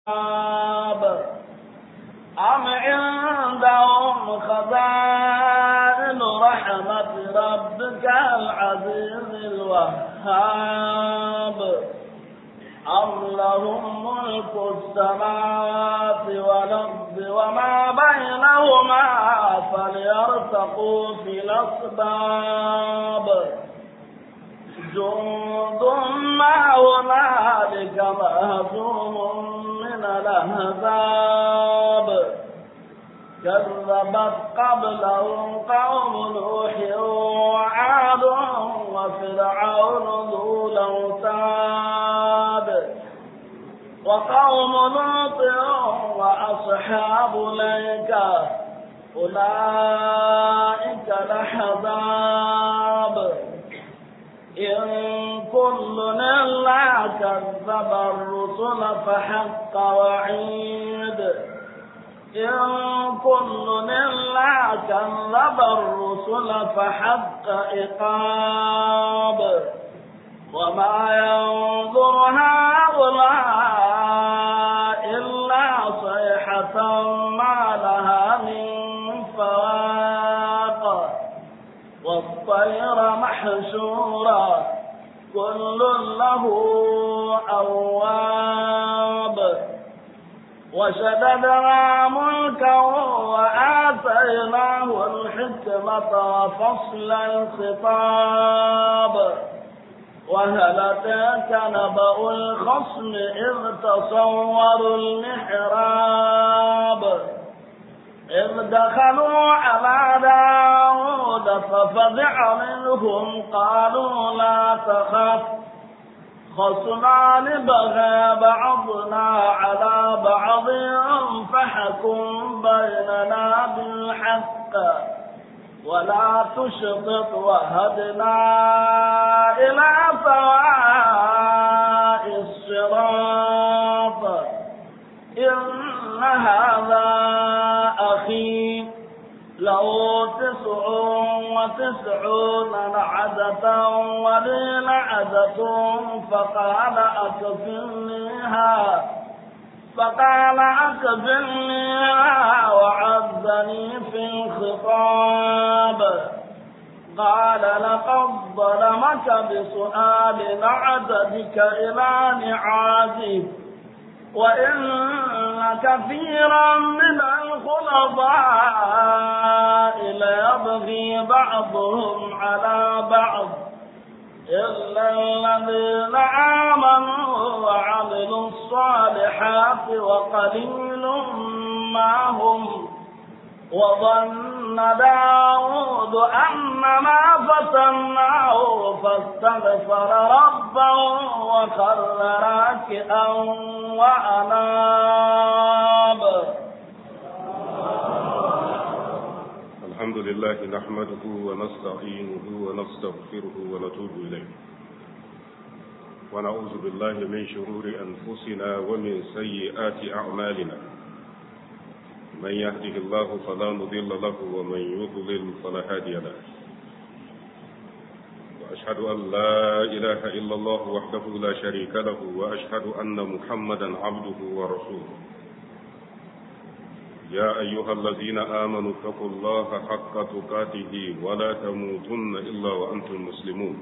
أم عندهم خزائن رحمة ربك العزيز الوهاب أم لهم ملك السماوات والأرض وما بينهما فليرتقوا في الأسباب جند ما هنالك مهزوم من الأحزاب كذبت قبلهم قوم نوح وعاد وفرعون ذو الأوتاد وقوم لوط وأصحاب الأيكة أولئك الأحزاب إن كل إلا كذب الرسل فحق وعيد إن كل إلا كذب الرسل فحق إقاب وما ينظر هؤلاء إلا صيحة ما لها من فواق والطير محشورا كل له أواب وشددنا ملكا وآتيناه الحكمة وفصل الخطاب وهل أتاك نبأ الخصم إذ تصوروا المحراب إذ دخلوا على داود ففزع منهم قالوا لا تخف خصمان بغى بعضنا على بعض فحكم بيننا بالحق ولا تشطط وهدنا إلى سواء الصراط إن هذا أخي له تسع وتسعون نعجة ولي نعجة فقال أكفلنيها فقال أكفلنيها وعزني في الخطاب قال لقد ظلمك بسؤال نعجتك إلى نعاجه وإن كثيرا من الخلطاء ليبغي بعضهم على بعض إلا الذين آمنوا وعملوا الصالحات وقليل ما هم وظن داود أن ما فتناه فاستغفر ربه وخر راكئا وأناب الحمد لله نحمده ونستعينه ونستغفره ونتوب إليه ونعوذ بالله من شرور أنفسنا ومن سيئات أعمالنا من يهده الله فلا مضل له ومن يضلل فلا هادي له وأشهد أن لا إله إلا الله وحده لا شريك له وأشهد أن محمدا عبده ورسوله يا أيها الذين آمنوا اتقوا الله حق تقاته ولا تموتن إلا وأنتم مسلمون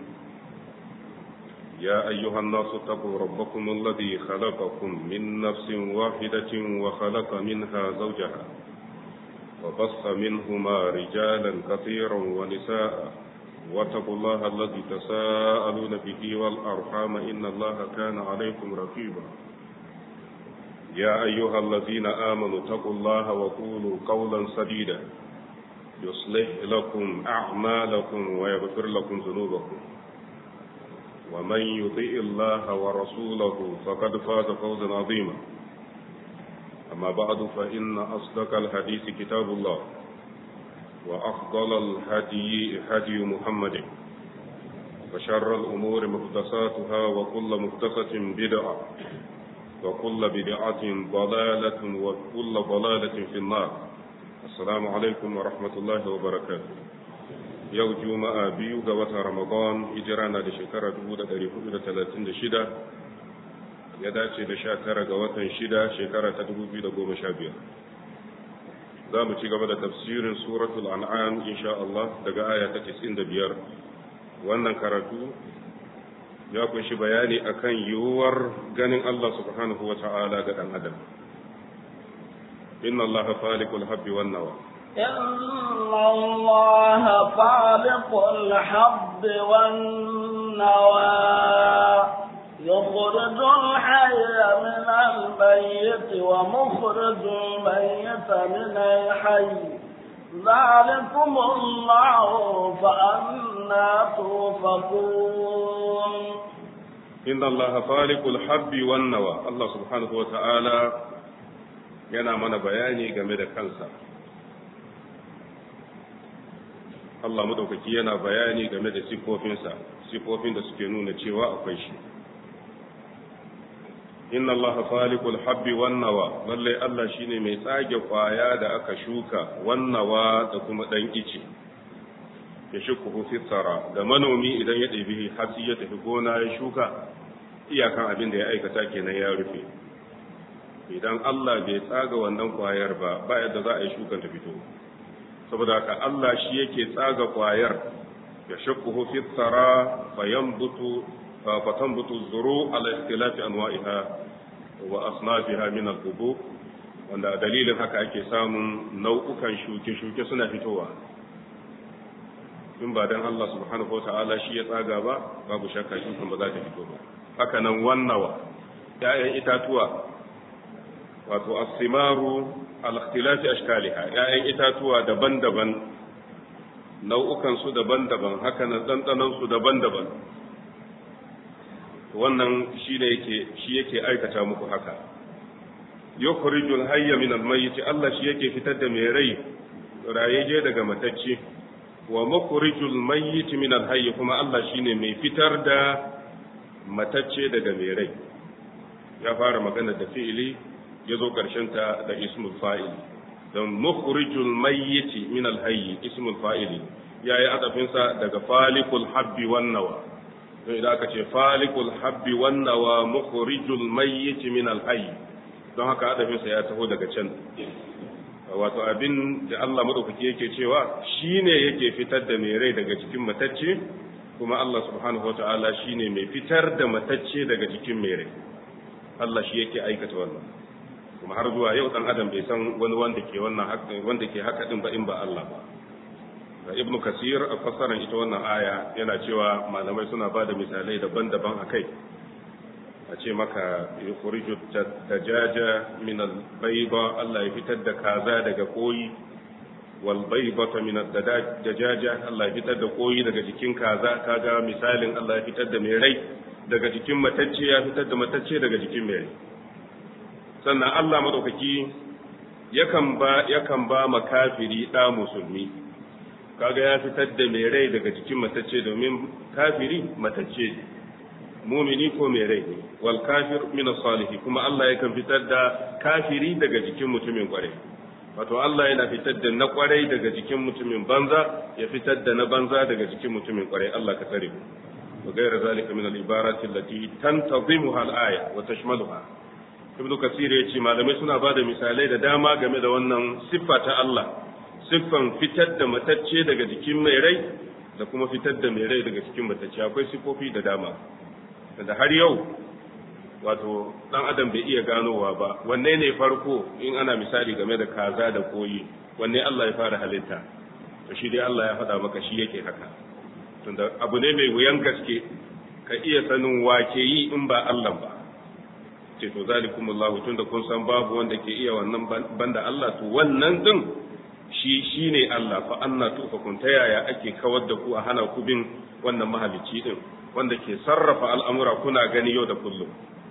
يا أيها الناس اتقوا ربكم الذي خلقكم من نفس واحدة وخلق منها زوجها وبص منهما رجالا كثيرا ونساء واتقوا الله الذي تساءلون به والأرحام إن الله كان عليكم رقيبا يا أيها الذين آمنوا اتقوا الله وقولوا قولا سديدا يصلح لكم أعمالكم ويغفر لكم ذنوبكم ومن يطيع الله ورسوله فقد فاز فوزا عظيما أما بعد فإن أصدق الحديث كتاب الله وأفضل الهدي هدي محمد وشر الأمور محدثاتها وكل محدثة بدعة وكل بدعة ضلالة وكل ضلالة في النار السلام عليكم ورحمة الله وبركاته yau juma'a biyu ga watan ramadan hijira na da shekara 1436 ya dace da sha tara ga watan shida shekara ta dubu biyu da goma sha biyar za mu ci gaba da tafsirin suratul an'am insha Allah daga aya ta da biyar wannan karatu ya kunshi bayani akan yiwuwar ganin Allah subhanahu wa ta'ala ga dan adam inna Allah faliqul habbi wan nawa إن الله فالق الحب والنوى يخرج الحي من الميت ومخرج الميت من الحي ذلكم الله فأنا توفقون إن الله فالق الحب والنوى الله سبحانه وتعالى yana mana bayani game da kansa Allah madaukaki yana bayani game da sifofinsa sifofin da suke nuna cewa akwai shi inna allaha falikul habbi wan nawa lalle Allah shine mai tsage kwaya da aka shuka wan nawa da kuma dan ice ya shuku fi tsara da manomi idan ya ɗebi hatsi ya tafi gona ya shuka iyakan abin da ya aikata kenan ya rufe idan Allah bai tsaga wannan kwayar ba ba yadda za a yi shukan ta fito saboda haka Allah shi yake tsaga kwayar ya shakku fi tsara fayanbutu fatanbutu zuru ala ikhtilafi anwa'iha wa asnafiha min al-qubu wanda dalilin haka ake samun nau'ukan shuke-shuke suna fitowa in ba dan Allah subhanahu wata'ala shi ya tsaga ba babu shakka shukan ba za ta fito ba haka nan wannawa ya'yan itatuwa wato as-simaru al-ikhtilafi ashkaliha ya'yan itatuwa daban-daban nau'ukan su daban-daban haka nan dandanan su daban-daban wannan shi ne yake shi yake aikata muku haka yukhrijul hayya min al-mayyit Allah shi yake fitar da mai rai rayaje daga matacce wa mukhrijul mayyit min al-hayy kuma Allah shine mai fitar da matacce daga mai rai ya fara magana da fi'ili ya zo ƙarshen ta da ismul fa'il don mukhrijul mayyiti min al-hayy ismul fa'ili yayi adafinsa daga falikul habbi wan nawa don idan aka ce falikul habbi wan nawa mukhrijul mayyiti min al-hayy don haka adafinsa ya taho daga can wato abin da Allah madaukaki yake cewa shine yake fitar da mai rai daga cikin matacce kuma Allah subhanahu wataala shine mai fitar da matacce daga cikin mai rai Allah shi yake aikata wannan kuma har zuwa yau dan adam bai san wani wanda ke wannan wanda ke haka din ba in ba Allah ba ibnu kasir a fassarar ita wannan aya yana cewa malamai suna ba da misalai daban-daban a kai a ce maka yukhriju dajaja min al-bayda Allah ya fitar da kaza daga koyi wal baydata min ad-dajaja Allah ya fitar da koyi daga jikin kaza kaga misalin Allah ya fitar da mai rai daga jikin matacce ya fitar da matacce daga jikin mai rai sannan Allah madaukaki yakan ba yakan ba makafiri da musulmi kaga ya fitar da mai rai daga jikin matacce domin kafiri matacce ne mumini ko mai rai ne wal kafir min salihi kuma Allah yakan fitar da kafiri daga jikin mutumin kwarai wato Allah yana fitar da na kwarai daga jikin mutumin banza ya fitar da na banza daga jikin mutumin kwarai Allah ka tsare wa ghayra zalika min al ibarati allati tantazimuha al aya wa tashmaluha ibnu kasir ya ce malamai suna bada misalai da dama game da wannan siffa ta Allah siffan fitar da matacce daga jikin mai rai da kuma fitar da mai rai daga cikin matacce akwai siffofi da dama da har yau wato dan adam bai iya ganowa ba wanne ne farko in ana misali game da kaza da koyi wanne Allah ya fara halitta to shi dai Allah ya faɗa maka shi yake haka tunda abu ne mai wuyan gaske ka iya sanin wake yi in ba Allah ba ce to zalikumullahu tunda kun san babu wanda ke iya wannan banda Allah to wannan din shi shine Allah fa anna tufakun ta yaya ake kawar da ku a hana ku bin wannan mahalicci din wanda ke sarrafa al'amura kuna gani yau da kullum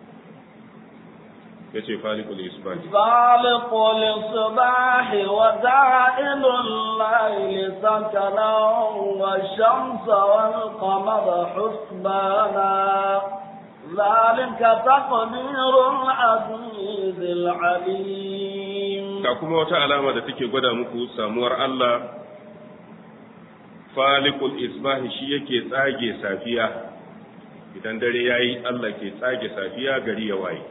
ya ce falikul isbahi falikul isbahi wa da'ilul layli sakana wa shamsa wal qamara husbana ذلك تقدير العزيز العليم ga kuma wata alama da take gwada muku samuwar Allah falikul isbahi shi yake tsage safiya idan dare yayi Allah ke tsage safiya gari ya waye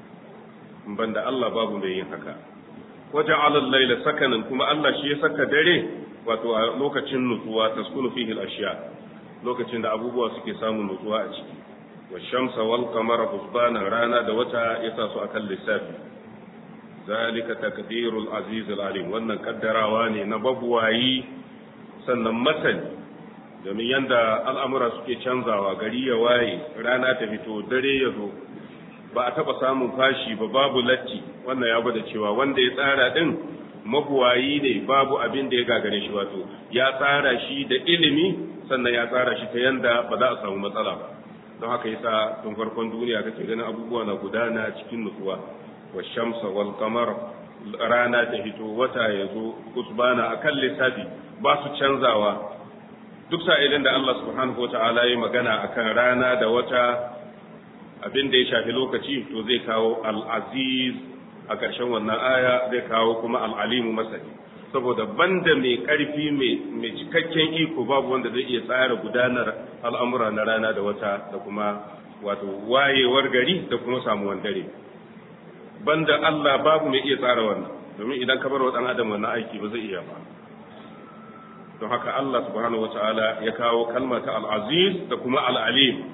banda Allah babu mai yin haka waje alal laila sakanin kuma Allah shi ya saka dare wato a lokacin nutsuwa taskunu fihi al-ashiya lokacin da abubuwa suke samun nutsuwa a ciki wa shamsa wal qamara husbana rana da wata yasa su akan lissafi zalika takdirul aziz al-alim wannan kaddarawa ne na babuwayi sannan masani domin yanda al'amura suke canzawa gari ya waye rana ta fito dare ya zo ba a taɓa samun fashi ba babu latti wannan ya gwada cewa wanda ya tsara ɗin mabuwayi ne babu abin da ya gagare shi wato ya tsara shi da ilimi sannan ya tsara shi ta yanda ba za a samu matsala ba don haka yasa tun farkon duniya kake ganin abubuwa na gudana cikin nutsuwa wa shamsa wal qamar rana ta fito wata ya zo kusbana akan lissafi ba su canzawa duk sa'ilin da Allah subhanahu wa ta'ala ya magana akan rana da wata abin da ya shafi lokaci to zai kawo al'aziz a ƙarshen wannan aya zai kawo kuma al'alimu masani saboda banda mai ƙarfi mai cikakken iko babu wanda zai iya tsara gudanar al'amura na rana da wata da kuma wato wayewar gari da kuma samuwan dare banda Allah babu mai iya tsara wannan domin idan ka bar wa ɗan adam wannan aiki ba zai iya ba don haka Allah subhanahu wa ta'ala ya kawo kalma ta al'aziz da kuma al'alim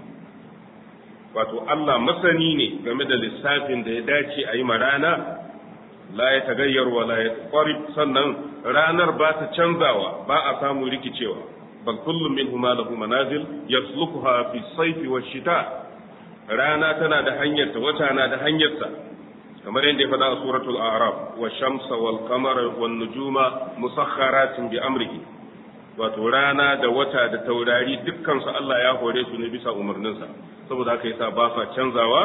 wato Allah masani ne game da lissafin da ya dace a yi ma rana la ya tagayyar wa la ya sannan ranar ba ta canzawa ba a samu rikicewa bal kullum min huma lahu manazil yaslukuha fi sayfi wa shita rana tana da hanyarta wata na da hanyarsa kamar yadda ya faɗa a suratul a'raf wa shamsa wal qamara wan nujuma musakharatin bi amrihi wato rana da wata da taurari dukkan su Allah ya hore su ne bisa umarninsa saboda haka yasa ba sa canzawa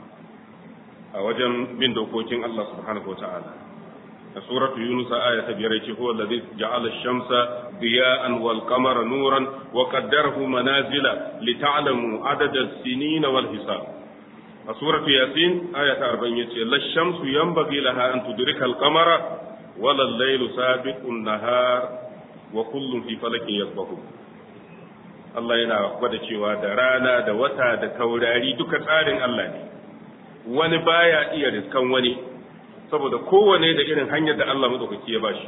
a wajen bin dokokin Allah subhanahu wataala a suratu yunus aya ta biyar ce huwa alladhi ja'ala ash-shamsa diya'an wal qamara nuran wa qaddarahu manazila lita'lamu adada as-sinina wal hisab a suratu yasin aya ta 40 yace lash-shamsu yanbaghi laha an tudrika al-qamara wala al-laylu sabiqu an-nahar wa kullum fi falakin yasbahu Allah yana gwada cewa da rana da wata da taurari duka tsarin Allah ne wani baya iya riskan wani saboda kowane da irin hanyar da Allah madaukaki ya bashi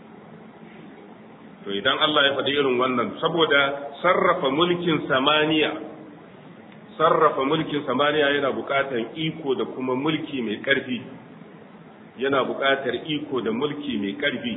to idan Allah ya faɗi irin wannan saboda sarrafa mulkin samaniya sarrafa mulkin samaniya yana buƙatar iko da kuma mulki mai ƙarfi yana buƙatar iko da mulki mai ƙarfi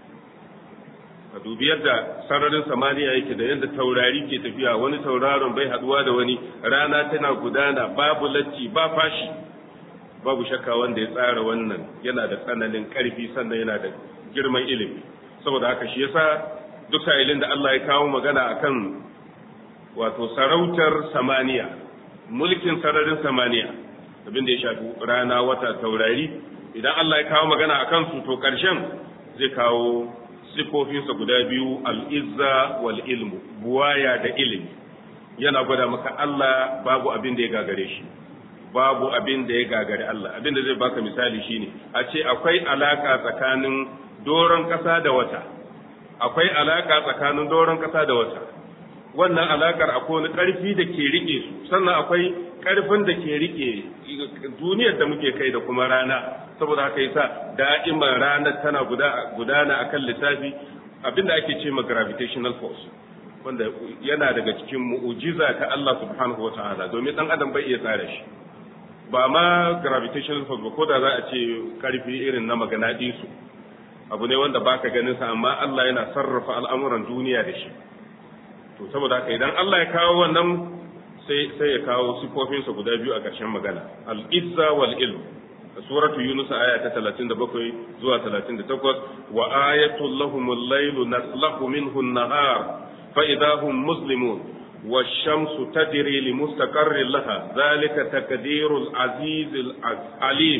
ka dubi yadda sararin samaniya yake da yadda taurari ke tafiya wani tauraron bai haduwa da wani rana tana gudana babu latti ba fashi babu shakka wanda ya tsara wannan yana da tsananin karfi sannan yana da girman ilimi saboda haka shi yasa duk sa'ilin da Allah ya kawo magana akan wato sarautar samaniya mulkin sararin samaniya abin da ya shafi rana wata taurari idan Allah ya kawo magana akan su to karshen zai kawo sifofinsa guda biyu al'izza wal ilmu buwaya da ilimi yana gwada maka Allah babu abin da ya gagare shi babu abin da ya gagare Allah abin da zai baka misali shine a ce akwai alaka tsakanin doron ƙasa da wata akwai alaka tsakanin doron ƙasa da wata wannan alakar akwai wani ƙarfi da ke rike su sannan akwai ƙarfin da ke rike duniyar da muke kai da kuma rana saboda haka yasa da'iman ranar tana gudana akan lissafi abinda ake ce ma gravitational force wanda yana daga cikin mu'ujiza ta Allah subhanahu wa ta'ala domin dan adam bai iya tsara shi ba ma gravitational force ba ko da za a ce karfi irin na maganadisu abu ne wanda baka ganin sa amma Allah yana sarrafa al'amuran duniya da shi to saboda haka idan Allah ya kawo wannan sai sai ya kawo sifofinsa guda biyu a ƙarshen magana al-izza wal ilm suratu yunus aya ta 37 zuwa 38 wa ayatul lahumul laylu naslahu minhu an-nahar fa idahum muslimun والشمس تجري لمستقر لها ذلك تقدير العزيز العليم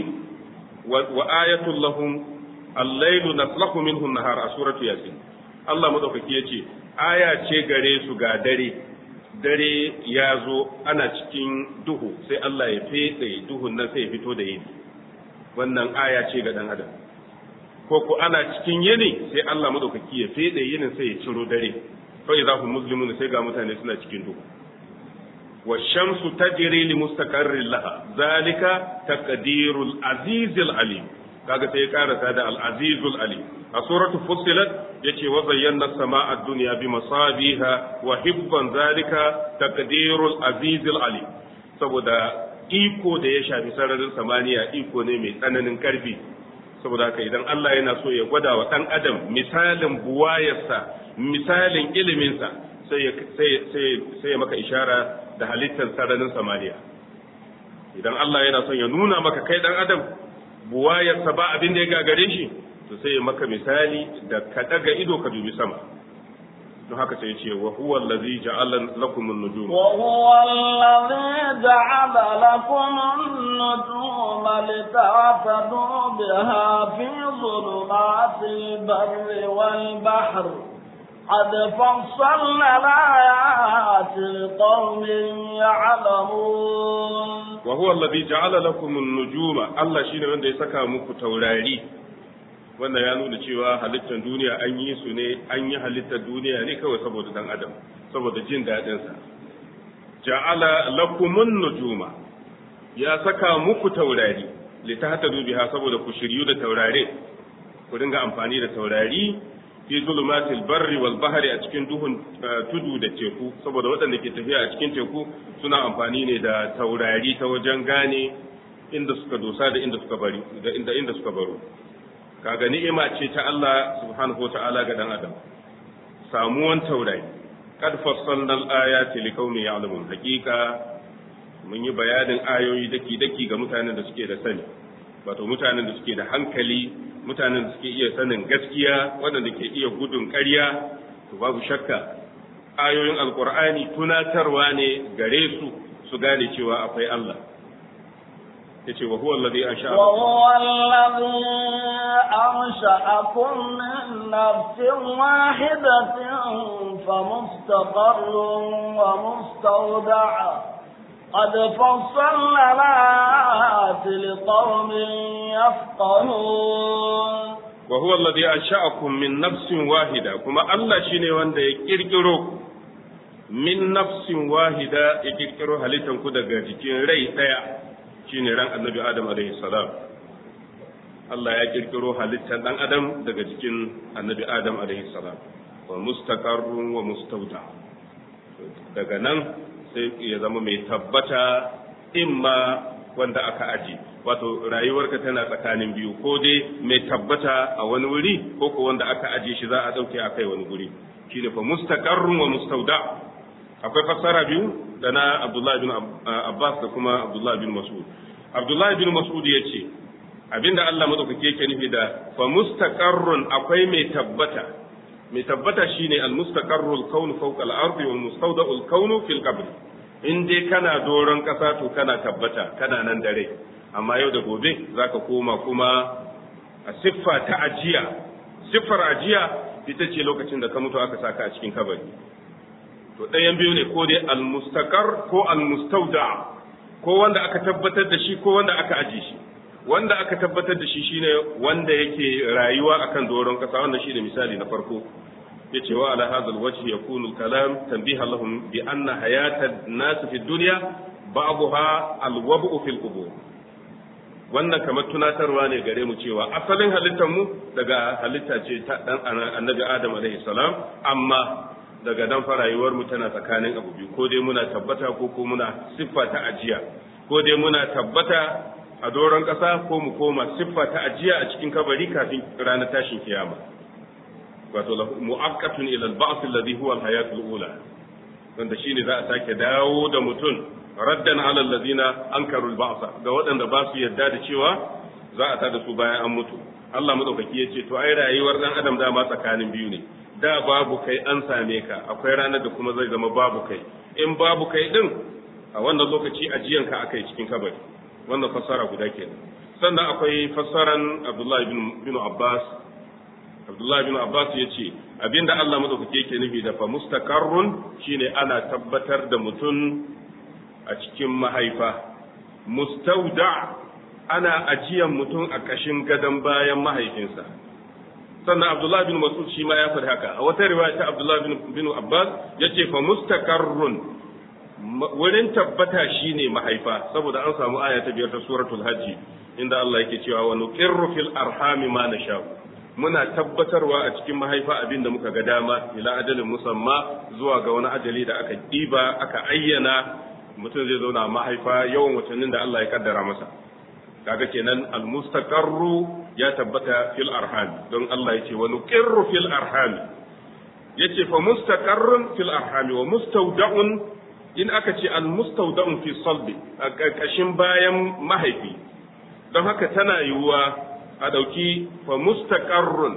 وآية لهم الليل نسلخ منه النهار سورة ياسين الله مدوكaki yace aya ce gare su ga dare dare ya zo ana cikin duhu sai Allah ya fetse duhun nan sai ya fito da yini wannan aya ce ga dan adam ko ko ana cikin yini sai Allah madaukaki ya fetse yinin sai ya ciro dare fa idza hum muslimun sai ga mutane suna cikin duhu والشمس تجري لمستقر لها ذلك تقدير العزيز العليم kaga sai ya karasa da al-azizul alim a suratul fussilat yace wa zayyana samaa ad-dunya bi masabiha wa hibban zalika taqdirul azizul alim saboda iko da ya shafi sararin samaniya iko ne mai tsananin karfi saboda haka idan Allah yana so ya gwada wa dan adam misalin buwayarsa misalin iliminsa sai sai ya maka ishara da halittar sararin samaniya idan Allah yana son ya nuna maka kai dan adam buwayarsa ba abin da ya gagare shi to sai ya maka misali da ka daga ido ka dubi sama don haka sai ya ce wa huwa allazi ja'ala lakum an-nujum wa huwa allazi ja'ala lakum an-nujuma litahtadu biha fi dhulumatil barri wal bahri قد فصلنا الآيات لقوم يعلمون وهو الذي جعل لكم النجوم الله شيء wanda ya saka muku taurari wanda ya nuna cewa halittar duniya an yi su ne an yi halittar duniya ne kawai saboda dan adam saboda jin daɗin sa ja'ala lakumun nujuma ya saka muku taurari litahtadu biha saboda ku shiryu da taurare ku dinga amfani da taurari fi zulumatil barri wal bahri a cikin duhun tudu da teku saboda waɗanda ke tafiya a cikin teku suna amfani ne da taurari ta wajen gane inda suka dosa da inda suka bari da inda inda suka baro kaga ni'ima ce ta Allah subhanahu wa ta'ala ga dan adam samuwan taurari kad fassalna al-ayati liqaumin ya'lamun haqiqa mun yi bayanin ayoyi daki daki ga mutanen da suke da sani wato mutanen da suke da hankali mutanen da suke iya sanin gaskiya waɗanda ke iya gudun ƙarya to babu shakka ayoyin alkur'ani tunatarwa ne gare su su gane cewa akwai Allah yace wa huwa alladhi ansha'a wa huwa alladhi ansha'akum min nafsin wahidatin famustaqarrun wa mustawda'a قد فصلنا الآيات لقوم يفقهون وهو الذي أنشأكم من نفس واحدة كما الله شيني وانده يكيركرو من نفس واحدة يكيركرو هلتن كده جيكين ري تيا شيني ران النبي آدم عليه السلام Allah ya kirkiro halittar ɗan adam daga jikin annabi Adam alaihi salam wa mustaqarrun wa mustawda daga nan sai ya zama mai tabbata imma wanda aka aji wato rayuwarka tana tsakanin biyu ko dai mai tabbata a wani wuri ko ko wanda aka aje shi za a dauke a kai wani guri shine fa mustaqarrun wa mustawda akwai fassara biyu da na Abdullah bin Abbas da kuma Abdullah bin Mas'ud Abdullah bin Mas'ud yace abinda Allah madaukake yake nufi da fa mustaqarrun akwai mai tabbata mai tabbata shine al-mustaqarrul kaunu fawqa al-ardi wal mustawda'ul kaunu fil qabr in dai kana doron kasa to kana tabbata kana nan da rai amma yau da gobe zaka koma kuma a siffa ta ajiya siffar ajiya ita ce lokacin da ka mutu aka saka a cikin kabari to ɗayan biyu ne ko dai al-mustaqar ko al-mustawda ko wanda aka tabbatar da shi ko wanda aka aje shi wanda aka tabbatar da shi shine wanda yake rayuwa akan doron kasa wannan shine misali na farko yace wa ala hadha alwajh yakunu alkalam tanbiha lahum bi anna hayata an-nas fi dunya ba'daha alwab'u fil qubur wannan kamar tunatarwa ne gare mu cewa asalin halittar mu daga halitta ce ta dan annabi adam alaihi salam amma daga dan fa rayuwar mu tana tsakanin abu biyu ko dai muna tabbata ko ko muna siffa ta ajiya ko dai muna tabbata a doron ƙasa ko mu koma siffa ta ajiya a cikin kabari kafin ranar tashin kiyama wato mu'aqqatun ila al-ba'th alladhi huwa al-hayat al-ula wanda shine za a sake dawo da mutum raddan ala alladhina ankaru al-ba'th ga waɗanda ba su yarda da cewa za a tada su bayan an mutu Allah madaukaki yace to ai rayuwar dan adam dama tsakanin biyu ne da babu kai an same ka akwai ranar da kuma zai zama babu kai in babu kai din a wannan lokaci ajiyanka akai cikin kabari wannan fassara guda ke sannan akwai fassaran Abdullahi bin Abbas Abdullahi bin Abbas ya ce abinda Allah madaukake yake nufi da fa mustaqarrun shine ana tabbatar da mutum a cikin mahaifa mustauda ana ajiyan mutum a kashin gadon bayan mahaifinsa sannan Abdullahi bin Mas'ud shi ma ya faɗi haka a wata riwaya ta Abdullahi bin Abbas yace fa mustaqarrun wurin tabbata shine mahaifa saboda an samu aya ta biyar ta suratul hajji inda Allah yake cewa wa nuqirru fil arhami ma nasha muna tabbatarwa a cikin mahaifa abin da muka ga dama ila ajalin musamma zuwa ga wani ajali da aka diba aka ayyana mutum zai zauna a mahaifa yawan watannin da Allah ya kaddara masa kaga kenan almustaqarru ya tabbata fil arhami don Allah yace wa nuqirru fil arhami yace fa mustaqarrun fil arhami wa mustawda'un in aka ce almustawda'un fi salbi a ƙarƙashin bayan mahaifi don haka tana yiwuwa a ɗauki fa mustaqarrun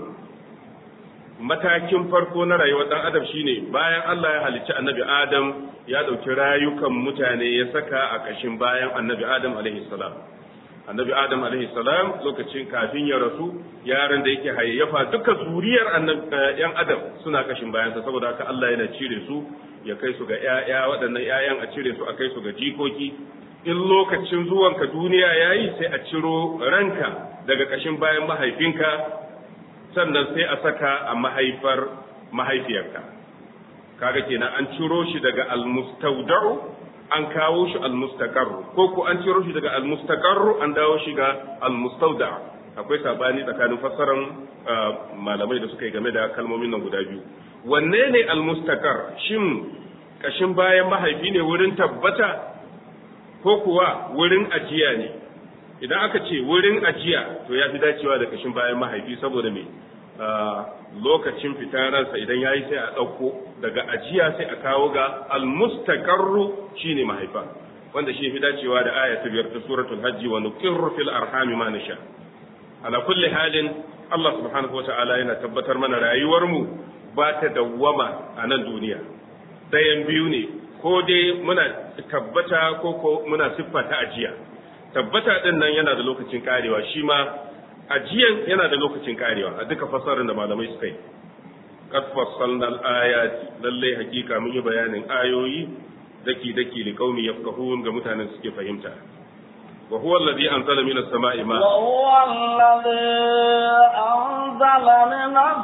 matakin farko na rayuwar ɗan adam shine bayan Allah ya halicci annabi Adam ya ɗauki rayukan mutane ya saka a ƙashin bayan annabi Adam alaihi salam annabi Adam alaihi salam lokacin kafin ya rasu yaran da yake hayayyafa duka zuriyar yan adam suna ƙashin bayansa saboda haka Allah yana cire su ya kai su ga ƴaƴa waɗannan ƴaƴan a cire su a kai su ga jikoki in lokacin zuwanka duniya yayi sai a ciro ranka daga ƙashin bayan mahaifinka sannan sai a saka a mahaifar mahaifiyarka kaga kenan an ciro shi daga almustawda'u an kawo shi almustaqarru ko ko an ciro shi daga almustaqarru an dawo shi ga almustawda akwai sabani tsakanin fassaran malamai da suka yi game da kalmomin nan guda biyu wanne ne almustaqar shin kashin bayan mahaifi ne wurin tabbata ko kuwa wurin ajiya ne idan aka ce wurin ajiya to ya fi dacewa da kashin bayan mahaifi saboda me lokacin fitararsa idan ya yi sai a ɗauko daga ajiya sai a kawo ga almustaqarru shine mahaifa wanda shi fi dacewa da aya ta biyar ta suratul hajji wa nuqirru fil arhami ma nasha ala kulli halin Allah subhanahu wa ta'ala yana tabbatar mana rayuwar mu ba ta dawwama a nan duniya dayan biyu ne ko dai muna tabbata ko ko muna siffa ta ajiya tabbata din nan yana da lokacin karewa shi ma ajiyan yana da lokacin karewa a duka fasarin da malamai suka yi qad fassalna al-ayati lalle hakika mun yi bayanin ayoyi daki daki li qaumi yafqahun ga mutanen suke fahimta wa huwa alladhi anzala minas sama'i ma wa huwa alladhi anzala minas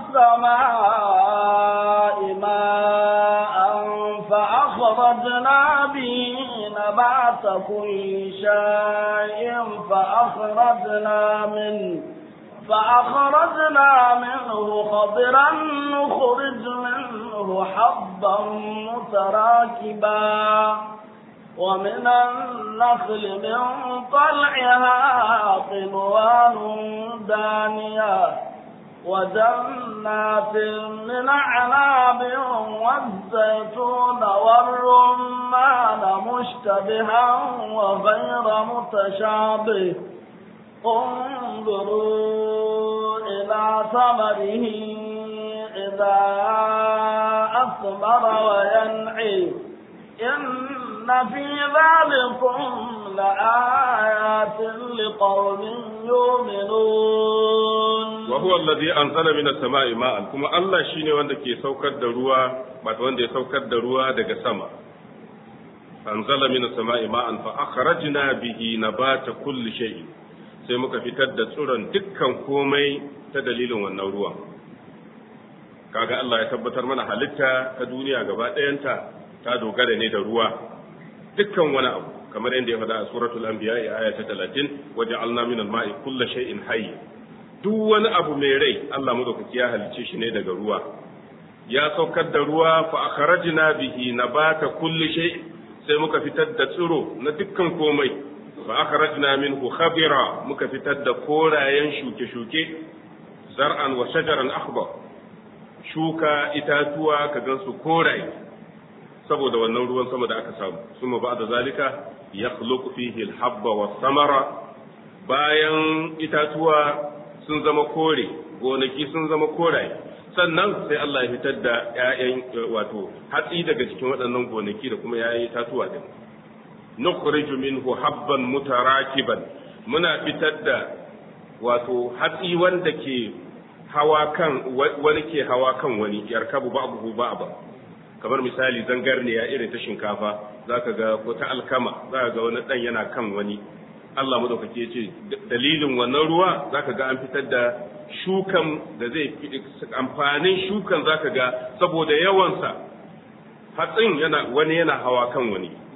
sama'i ma'an fa akhrajna bihi نبات كل شيء فأخرجنا منه فأخرجنا منه خضرا نخرج منه حبا متراكبا ومن النخل من طلعها قنوان دانية وجنات من أعناب والزيتون والرمان مشتبها وغير متشابه انظروا إلى ثمره إذا أثمر وينعي إن في ذلكم لآيات لقوم يؤمنون وهو الذي أنزل من السماء ماء كما الله شيني wanda ke saukar da ruwa wato wanda ya saukar da ruwa daga sama أنزل من السماء ماء فأخرجنا به نبات كل شيء sai muka fitar da tsuron dukkan komai ta dalilin wannan ruwan kaga Allah ya tabbatar mana halitta ta duniya gaba ɗayanta ta dogara ne da ruwa dukkan wani abu kamar yadda ya faɗa a suratul anbiya aya ta 30 waja'alna min al-ma'i kulli shay'in hayy duk wani abu mai rai Allah madaukaki ya halicce shi ne daga ruwa ya saukar da ruwa fa akhrajna bihi nabata kulli shay sai muka fitar da tsiro na dukkan komai fa akhrajna minhu khabira muka fitar da korayen shuke-shuke zar'an wa shajaran akhbar shuka itatuwa ka gansu koraye saboda wannan ruwan sama da aka samu suma ba da zalika yakhluqu fihi al-habba was-samara bayan itatuwa sun zama kore gonaki sun zama koraye sannan sai Allah ya fitar da ƴaƴan wato hatsi daga cikin waɗannan gonaki da kuma ƴaƴan itatuwa din nukhriju minhu habban mutarakiban muna fitar da wato hatsi wanda ke hawa kan wani ke hawa kan wani yarkabu ba'dahu ba'da kamar misali zangarniya irin ta shinkafa zaka ga ko ta alkama zaka ga wani dan yana kan wani Allah madaukake ya ce dalilin wannan ruwa zaka ga an fitar da shukan da zai amfanin shukan zaka ga saboda yawansa hatsin yana wani yana hawa kan wani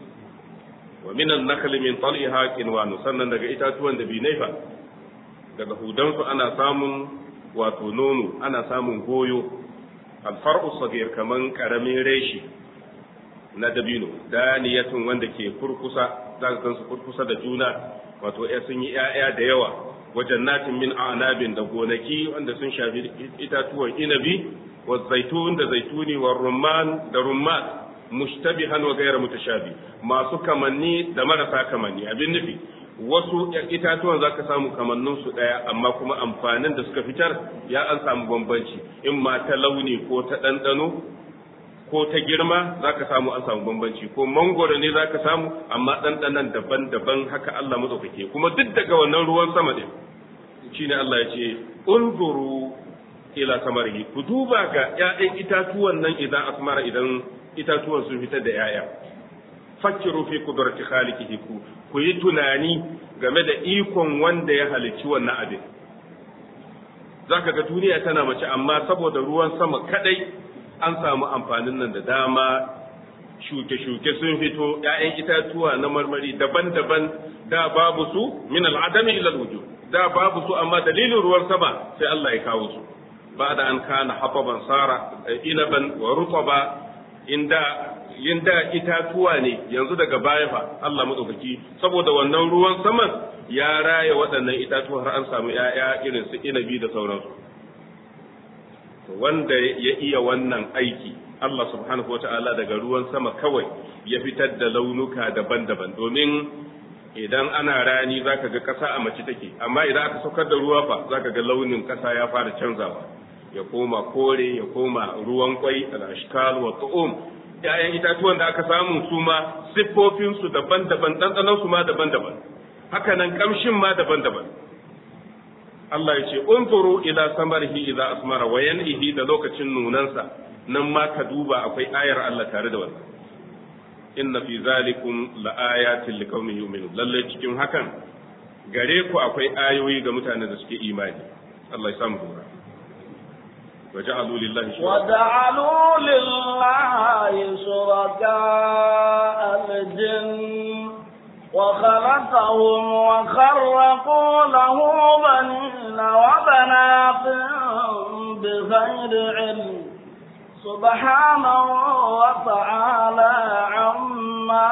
wa minan nakli min tal'iha qinwanu sannan daga itatuwan da binaifa daga hudansu ana samun wato nono ana samun goyo alfar'u sagir kaman karamin reshi na dabino daniyatun wanda ke kurkusa za ka gansu kurkusa da juna wato ya sun yi ‘ya'ya da yawa wajen natin min anabin da gonaki wanda sun shafi itatuwan inabi wa zaitun da zaituni wa rumman da rumman mushtabihan wa gairar mutashabi masu kamanni da marasa kamanni abin nufi wasu itatuwan za ka samu kamannin su ɗaya amma kuma amfanin da suka fitar ya an samu bambanci in ma ta launi ko ta ɗanɗano ko ta girma za ka samu an samu bambanci ko mangoro ne za ka samu amma ɗanɗanan daban-daban haka Allah matsaukake kuma duk daga wannan ruwan sama ɗin shi ne Allah ya ce unzuru ila samarihi ku duba ga ‘ya'yan itatuwan nan idan asmara idan itatuwan sun fitar da ‘ya'ya fakkiru fi kudrati khaliqihi ku ku yi tunani game da ikon wanda ya halicci wannan abin zaka ga duniya tana mace amma saboda ruwan sama kadai an samu amfanin nan da dama shuke-shuke sun fito ‘ya'yan itatuwa na marmari daban-daban da babu su min al'adami ila wujud da babu su amma dalilin ruwan sama sai Allah ya kawo su ba da an kana hafaban sara inaban wa rutaba inda yinda itatuwa ne yanzu daga baya fa Allah madaukaki saboda wannan ruwan saman ya raya waɗannan itatuwa har an samu ‘ya'ya irin su inabi da sauransu wanda ya iya wannan aiki Allah subhanahu wa ta'ala daga ruwan sama kawai ya fitar da launuka daban-daban domin idan ana rani zaka ga ƙasa a mace take amma idan aka saukar da ruwa fa zaka ga launin ƙasa ya fara canzawa ya koma kore ya koma ruwan kwai al-ashkal wa tu'um ‘ya'yan itatuwan da aka samu su ma siffofinsu daban-daban ɗanɗanansu ma daban-daban haka nan ƙamshin ma daban-daban Allah ya ce unzuru ila samarihi idza asmara wa yan'ihi da lokacin nunansa nan ma ka duba akwai ayar Allah tare da wannan inna fi zalikum laayatin liqaumin yu'minun lalle cikin hakan gare ku akwai ayoyi ga mutanen da suke imani Allah ya samu dora وجعلوا لله شركاء وجعلوا لله شركاء الجن وخلقهم وخرقوا له بنين وبنات بغير علم سبحانه وتعالى عما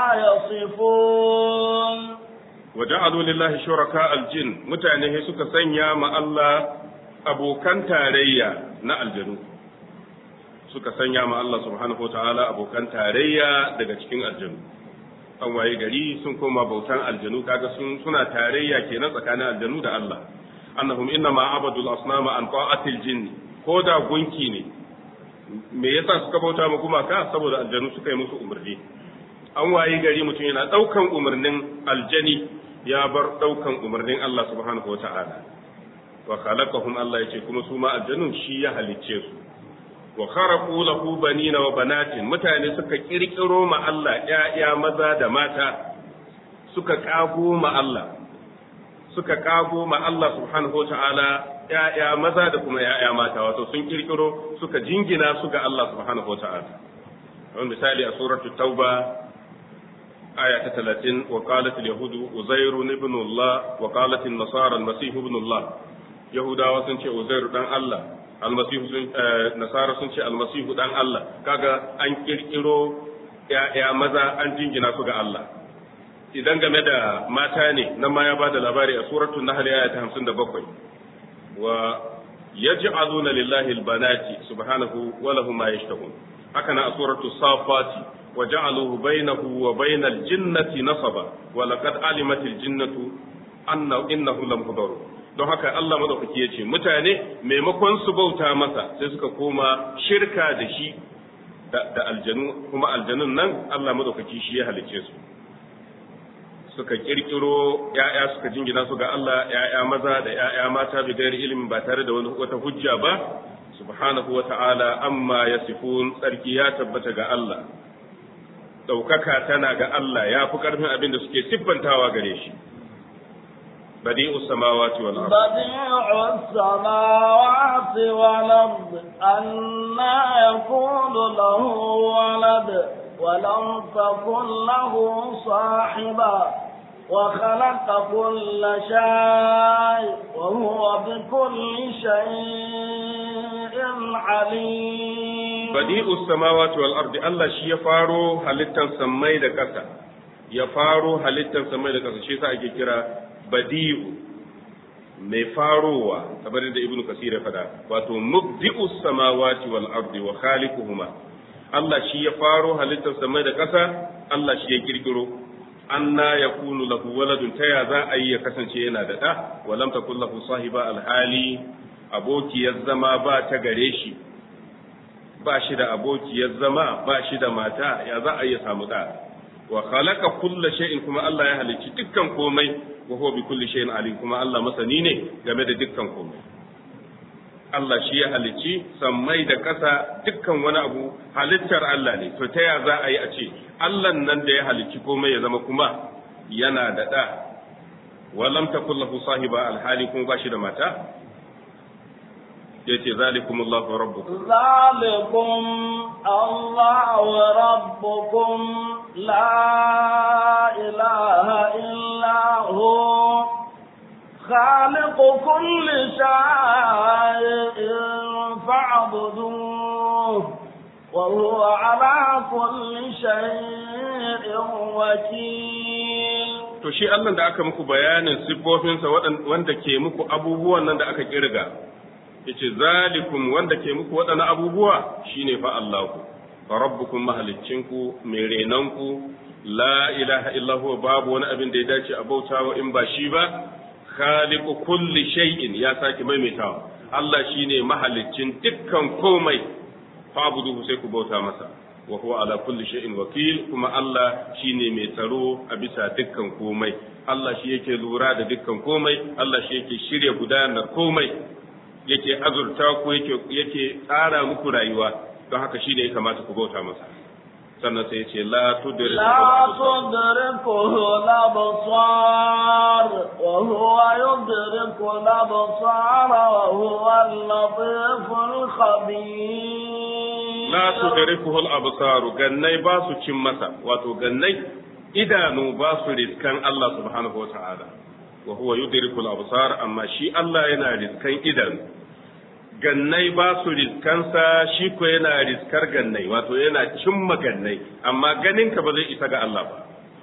يصفون وجعلوا لله شركاء الجن متعنه suka sanya ma Allah abokan tarayya na aljanu suka sanya ma Allah subhanahu wa ta'ala abokan tarayya daga cikin aljanu an waye gari sun koma bautan aljanu kaga sun suna tarayya kenan tsakanin aljanu da Allah annahum inna ma abadul asnama an ta'atil jinn ko da gunki ne me yasa suka bauta ma gumaka saboda aljanu suka yi musu umarni an waye gari mutum yana daukan umarnin aljani ya bar daukan umarnin Allah subhanahu wa ta'ala wa khalaqahum Allah yace kuma su ma aljannun shi ya halicce su wa kharaqu lahu banina wa banatin mutane suka kirkiro ma Allah ƴaƴa maza da mata suka kago ma Allah suka kago ma Allah subhanahu wataala ƴaƴa maza da kuma ƴaƴa mata wato sun kirkiro suka jingina su ga Allah subhanahu wataala kamar misali a suratul tauba aya ta 30 wa qalat al yahudu uzairu ibn Allah wa qalat an nasara al masih ibn Allah yahudawa sun ce uzairu dan Allah almasihu sun nasara sun ce almasihu dan Allah kaga an kirkiro ya maza an jingina su ga Allah idan game da mata ne nan ma ya bada labari a suratul nahl aya ta 57 wa yaj'aluna lillahi albanati subhanahu wa lahum ma yashtahun haka na a suratul safati wa ja'aluhu bainahu wa bainal jinnati nasaba wa laqad alimatil jinnatu anna innahu lamhdarun don haka Allah madaukaki ya ce mutane maimakon su bauta masa sai suka koma shirka da shi da aljanu kuma aljanun nan Allah madaukaki shi ya halicce su suka kirkiro ya'ya suka jingina su ga Allah ya'ya maza da ya'ya mata bi gairi ilimin ba tare da wani wata hujja ba subhanahu wa ta'ala amma yasifun tsarki ya tabbata ga Allah ɗaukaka tana ga Allah ya fi ƙarfin abin da suke siffantawa gare shi بديع السماوات والأرض بديع السماوات والأرض أنا يكون له ولد ولم تكن له صاحبة وخلق كل شيء وهو بكل شيء عليم بديء السماوات والأرض الله شي يفارو halittar sammai da ƙasa ya faro halittar sammai da ƙasa shi yasa ake kira badi'u mai farowa kamar da ibnu kasir ya fada wato mubdi'u samawati wal ardi wa khaliquhuma Allah shi ya faro halittar samai da ƙasa Allah shi ya kirkiro anna yakunu lahu waladun ta ya za a yi ya kasance yana da ɗa wa lam takul lahu sahiba alhali abokiyar zama ba ta gare shi ba shi da abokiyar zama ba shi da mata ya za a yi ya samu ɗa wa khalaqa kulla shay'in kuma Allah ya halicci dukkan komai wa huwa bi kulli shay'in alim kuma Allah masani ne game da dukkan komai Allah shi ya halicci sammai da ƙasa dukkan wani abu halittar Allah ne to ta ya za a yi a ce Allah nan da ya halicci komai ya zama kuma yana da ɗa wa lam takul lahu sahiba alhali kuma ba shi da mata yace zalikumullahu rabbukum ذلكم الله ربكم لا إله إلا هو خالق كل شيء فاعبدوه وهو على كل شيء وكيل to shi Allah da aka muku bayanin siffofinsa wanda ke muku abubuwan nan da aka kirga yace zalikum wanda ke muku waɗannan abubuwa shine fa Allahu rabbukum mahaliccinku mai renanku la ilaha illa huwa babu wani abin da ya dace a bautawa in ba shi ba khaliqu kulli shay'in ya saki maimaitawa Allah shine mahaliccin dukkan komai fa'buduhu sai ku bauta masa wa huwa ala kulli shay'in wakil kuma Allah shine mai tsaro a bisa dukkan komai Allah shi yake lura da dukkan komai Allah shi yake shirya gudanar komai yake azurta ku yake yake tsara muku rayuwa don haka shine ya kamata ku bauta masa sannan sai yace la tudriku لا تدركه الأبصار وهو يدرك الأبصار وهو اللطيف الخبير la tudrikuhu al-absar gannai ba su cin masa wato gannai idanu ba su riskan Allah subhanahu wata'ala wa huwa yudriku al-absar amma shi Allah yana riskan idanu gannai ba su riskansa shi ko yana riskar gannai wato yana cimma gannai amma ganinka ba zai isa ga Allah ba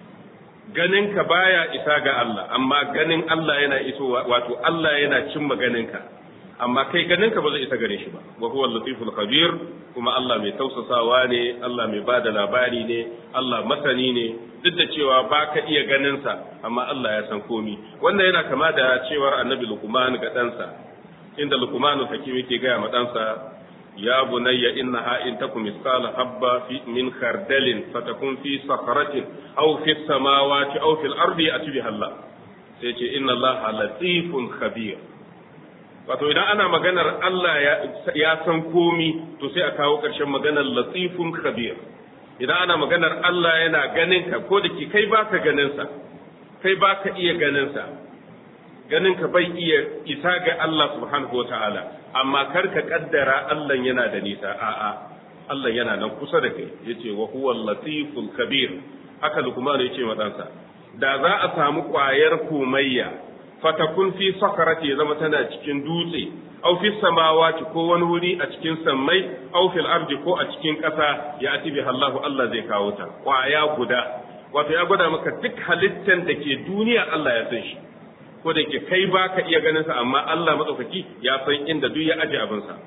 ganinka baya isa ga Allah amma ganin Allah yana iso wato Allah yana cimma ganinka amma kai ganinka ba zai isa gare shi ba wa huwa latiful khabir kuma Allah mai tausasawa ne Allah mai bada labari ne Allah masani ne duk da cewa ba ka iya ganinsa amma Allah ya san komi wannan yana kama da cewar annabi Luqman ga ɗansa inda Luqman hakim yake gaya ma ɗansa ya bunayya innaha in takum misqala habba fi min khardalin fatakun fi sakhratin aw fi samawati aw fil ardi atibiha Allah sai ce inna Allah latifun khabir wato idan ana maganar Allah ya san komi to sai a kawo ƙarshen maganar latifun khabir idan ana maganar Allah yana ganin ka ko da ke kai baka ganin sa kai baka iya ganin sa ganin ka bai iya isa ga Allah subhanahu wataala amma kar ka kaddara Allah yana da nisa a'a Allah yana nan kusa da kai yace wa huwa latiful kabir haka Luqman yace wa ɗansa da za a samu ƙwayar komayya fatakun fi sakarati ya zama tana cikin dutse au fi samawati ko wani wuri a cikin sammai au fil ardi ko a cikin ƙasa ya ati bi Allahu Allah zai kawo ta kwaya guda wato ya gwada maka duk halittan da ke duniya Allah ya san shi ko da ke kai baka iya ganin sa amma Allah madaukaki ya san inda duk ya aje abin sa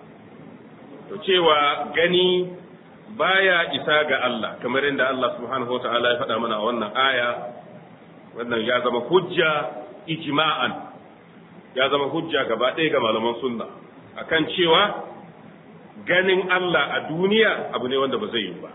to cewa gani baya isa ga Allah kamar inda Allah subhanahu wa ta'ala ya faɗa mana a wannan aya wannan ya zama hujja ijma'an ya zama hujja gaba ɗaya ga malaman sunna akan cewa ganin Allah a duniya abu ne wanda ba zai yi ba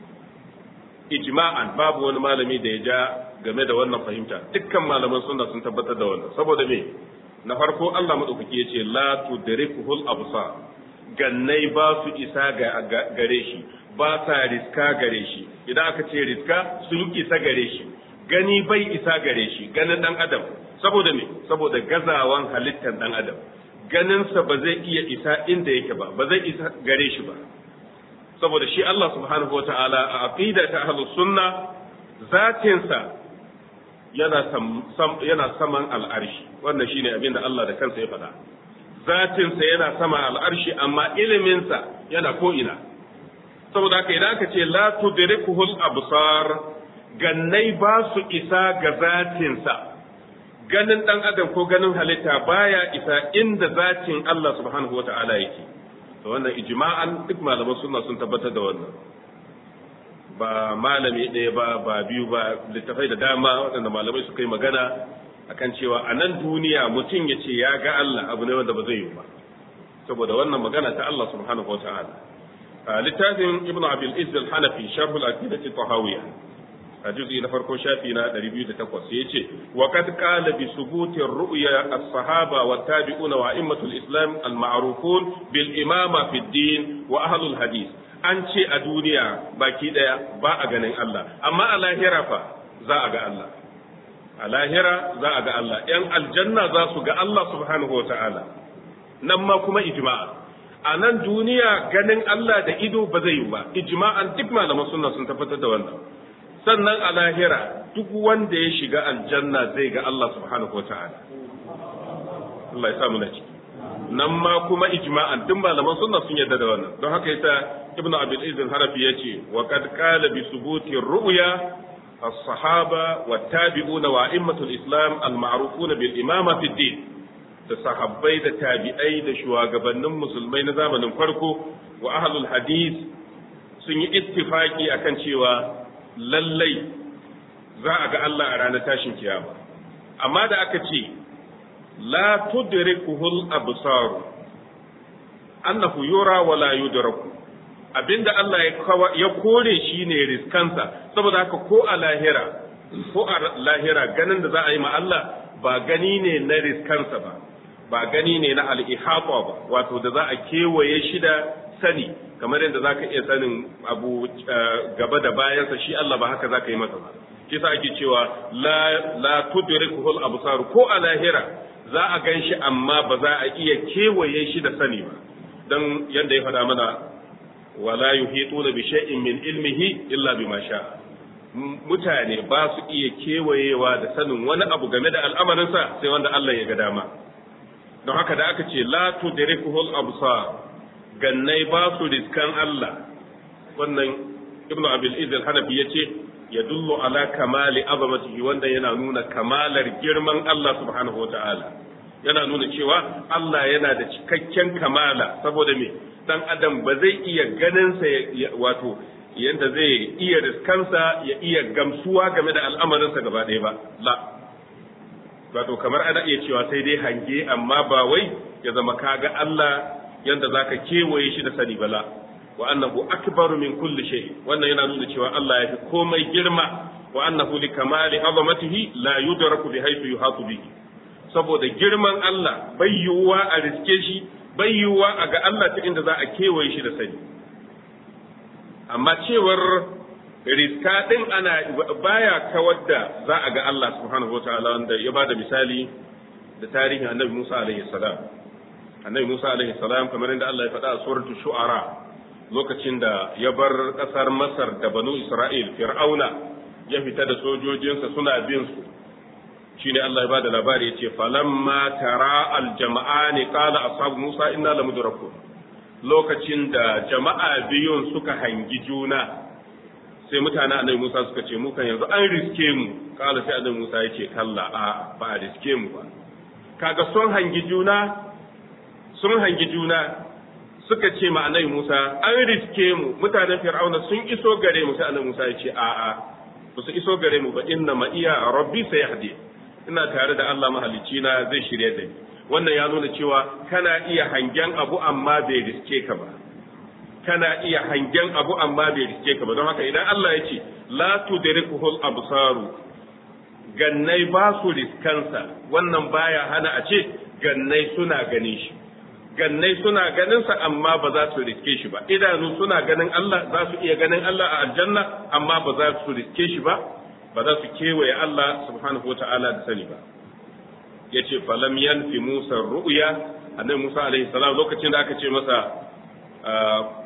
ijma'an babu wani malami da ya ja game da wannan fahimta dukkan malaman sunna sun tabbatar da wannan saboda me na farko Allah madaukaki ya ce la tudrikuhul absar gannai ba su isa ga gare shi ba sa riska gare shi idan aka ce riska sun isa gare shi gani bai isa gare shi ganin dan adam saboda me saboda gazawan halittar dan adam ganinsa ba zai iya isa inda yake ba ba zai isa gare shi ba saboda shi Allah subhanahu wata'ala a aqida ta ahlus sunna zatinsa yana sam, yana saman al'arshi wannan shine abin da Allah da kansa ya faɗa zatinsa yana sama al'arshi amma iliminsa yana ko ina saboda haka idan aka ce la tudrikuhul absar gannai ba su isa ga zatinsa ganin dan adam ko ganin halitta baya isa inda zatin Allah subhanahu wata'ala yake to wannan ijma'an duk malaman sunna sun tabbatar da wannan ba malami ɗaya ba ba biyu ba littafai da dama waɗanda malamai suka yi magana akan cewa a nan duniya mutum ya ce ya ga Allah abu ne wanda ba zai yi ba saboda wannan magana ta Allah subhanahu wata'ala littafin ibnu abil izz al-hanafi sharh al-aqidati tahawiyya a juz'i na farko shafi na 208 yace wa qad qala bi subuti ar-ru'ya as-sahaba wa tabi'una wa a'immatul islam al-ma'rufun bil imama fi din wa ahlul hadith an ce a duniya baki daya ba a ganin Allah amma a lahira fa za a ga Allah a lahira za a ga Allah yan aljanna za su ga Allah subhanahu wa ta'ala nan ma kuma ijma'a a nan duniya ganin Allah da ido ba zai yi ba ijma'an duk malaman sunna sun tabbatar da wannan sannan a lahira duk wanda ya shiga aljanna zai ga Allah subhanahu wa ta'ala Allah ya samu na ciki nan ma kuma ijma'an duk malaman sunna sun yarda da wannan don haka yasa ibnu abil izin harafi yace wa qad qala bi subuti ru'ya as-sahaba wa tabi'una wa a'immatul islam al-ma'rufuna bil imama fi din da sahabbai da tabi'ai da shugabannin musulmai na zamanin farko wa ahlul hadith sun yi ittifaki akan cewa lallai za a ga Allah a ranar tashin kiyama amma da aka ce la tudrikuhul absar annahu yura wa la yudraku abinda Allah ya kore shi ne riskansa saboda haka ko a lahira ko a lahira ganin da za a yi ma Allah ba gani ne na riskansa ba ba gani ne na al'ihata ba wato da za a kewaye shi da sani kamar yadda za ka iya sanin abu gaba da bayansa shi Allah ba haka za ka yi masa ba kisa ake cewa la la tudrikuhul absar ko a lahira za a gan shi amma ba za a iya kewaye shi da sani ba dan yadda ya faɗa mana wala yuhituna bi shay'in min ilmihi illa bima sha mutane ba su iya kewayewa da sanin wani abu game da al'amarinsa sai wanda Allah ya ga dama don haka da aka ce la tudrikuhul absar gannai ba su riskan Allah wannan ibnu abil izz al-hanafi yace yadullu ala kamali azamatihi wanda yana nuna kamalar girman Allah subhanahu wataala yana nuna cewa Allah yana da cikakken kamala saboda me dan adam ba zai iya ganin sa wato yanda zai iya riskansa ya iya gamsuwa game da al'amarinsa gaba ɗaya ba la wato kamar ana iya cewa sai dai hange amma ba wai ya zama kaga Allah yanda zaka kewaye shi da sani bala wa annahu akbaru min kulli shay wannan yana nuna cewa Allah ya fi komai girma wa annahu li kamali azamatihi la yudraku bi haythu yuhatu bihi saboda girman Allah bai yiwuwa a riske shi bai yiwuwa a ga Allah ta inda za a kewaye shi da sani amma cewar riska din ana baya kawar da za a ga Allah subhanahu wataala wanda ya bada misali da tarihin annabi Musa alaihi salam annabi Musa alaihi salam kamar inda Allah ya faɗa a suratul shu'ara lokacin da ya bar ƙasar Masar da banu Isra'il Fir'auna ya fita da sojojinsa suna bin su shine Allah ya bada labari yace falamma tara aljama'ani qala ashabu Musa inna lamudrakun lokacin da jama'a biyun suka hangi juna sai mutane annabi Musa suka ce mu kan yanzu an riske mu kala sai annabi Musa yace kalla a ba a riske mu ba kaga sun hangi juna sun hangi juna suka ce ma annabi Musa an riske mu mutanen Fir'auna sun iso gare mu sai annabi Musa yace a a ba su iso gare mu ba inna ma iya rabbi sayahdi ina tare da Allah mahalicci na zai shirye da ni wannan ya nuna cewa kana iya hangen abu amma bai riske ka ba kana iya hangen abu amma bai riske ka ba don haka idan Allah ya ce la tudrikuhul absaru gannai ba su riskansa wannan baya hana a ce gannai suna ganin shi gannai suna ganin sa amma ba za su riske shi ba idanu suna ganin Allah za su iya ganin Allah a aljanna amma ba za su riske shi ba ba za su kewaye Allah subhanahu wa ta'ala da sani ba ya ce falam yanfi Musa ru'ya annabi Musa alaihi salam lokacin da aka ce masa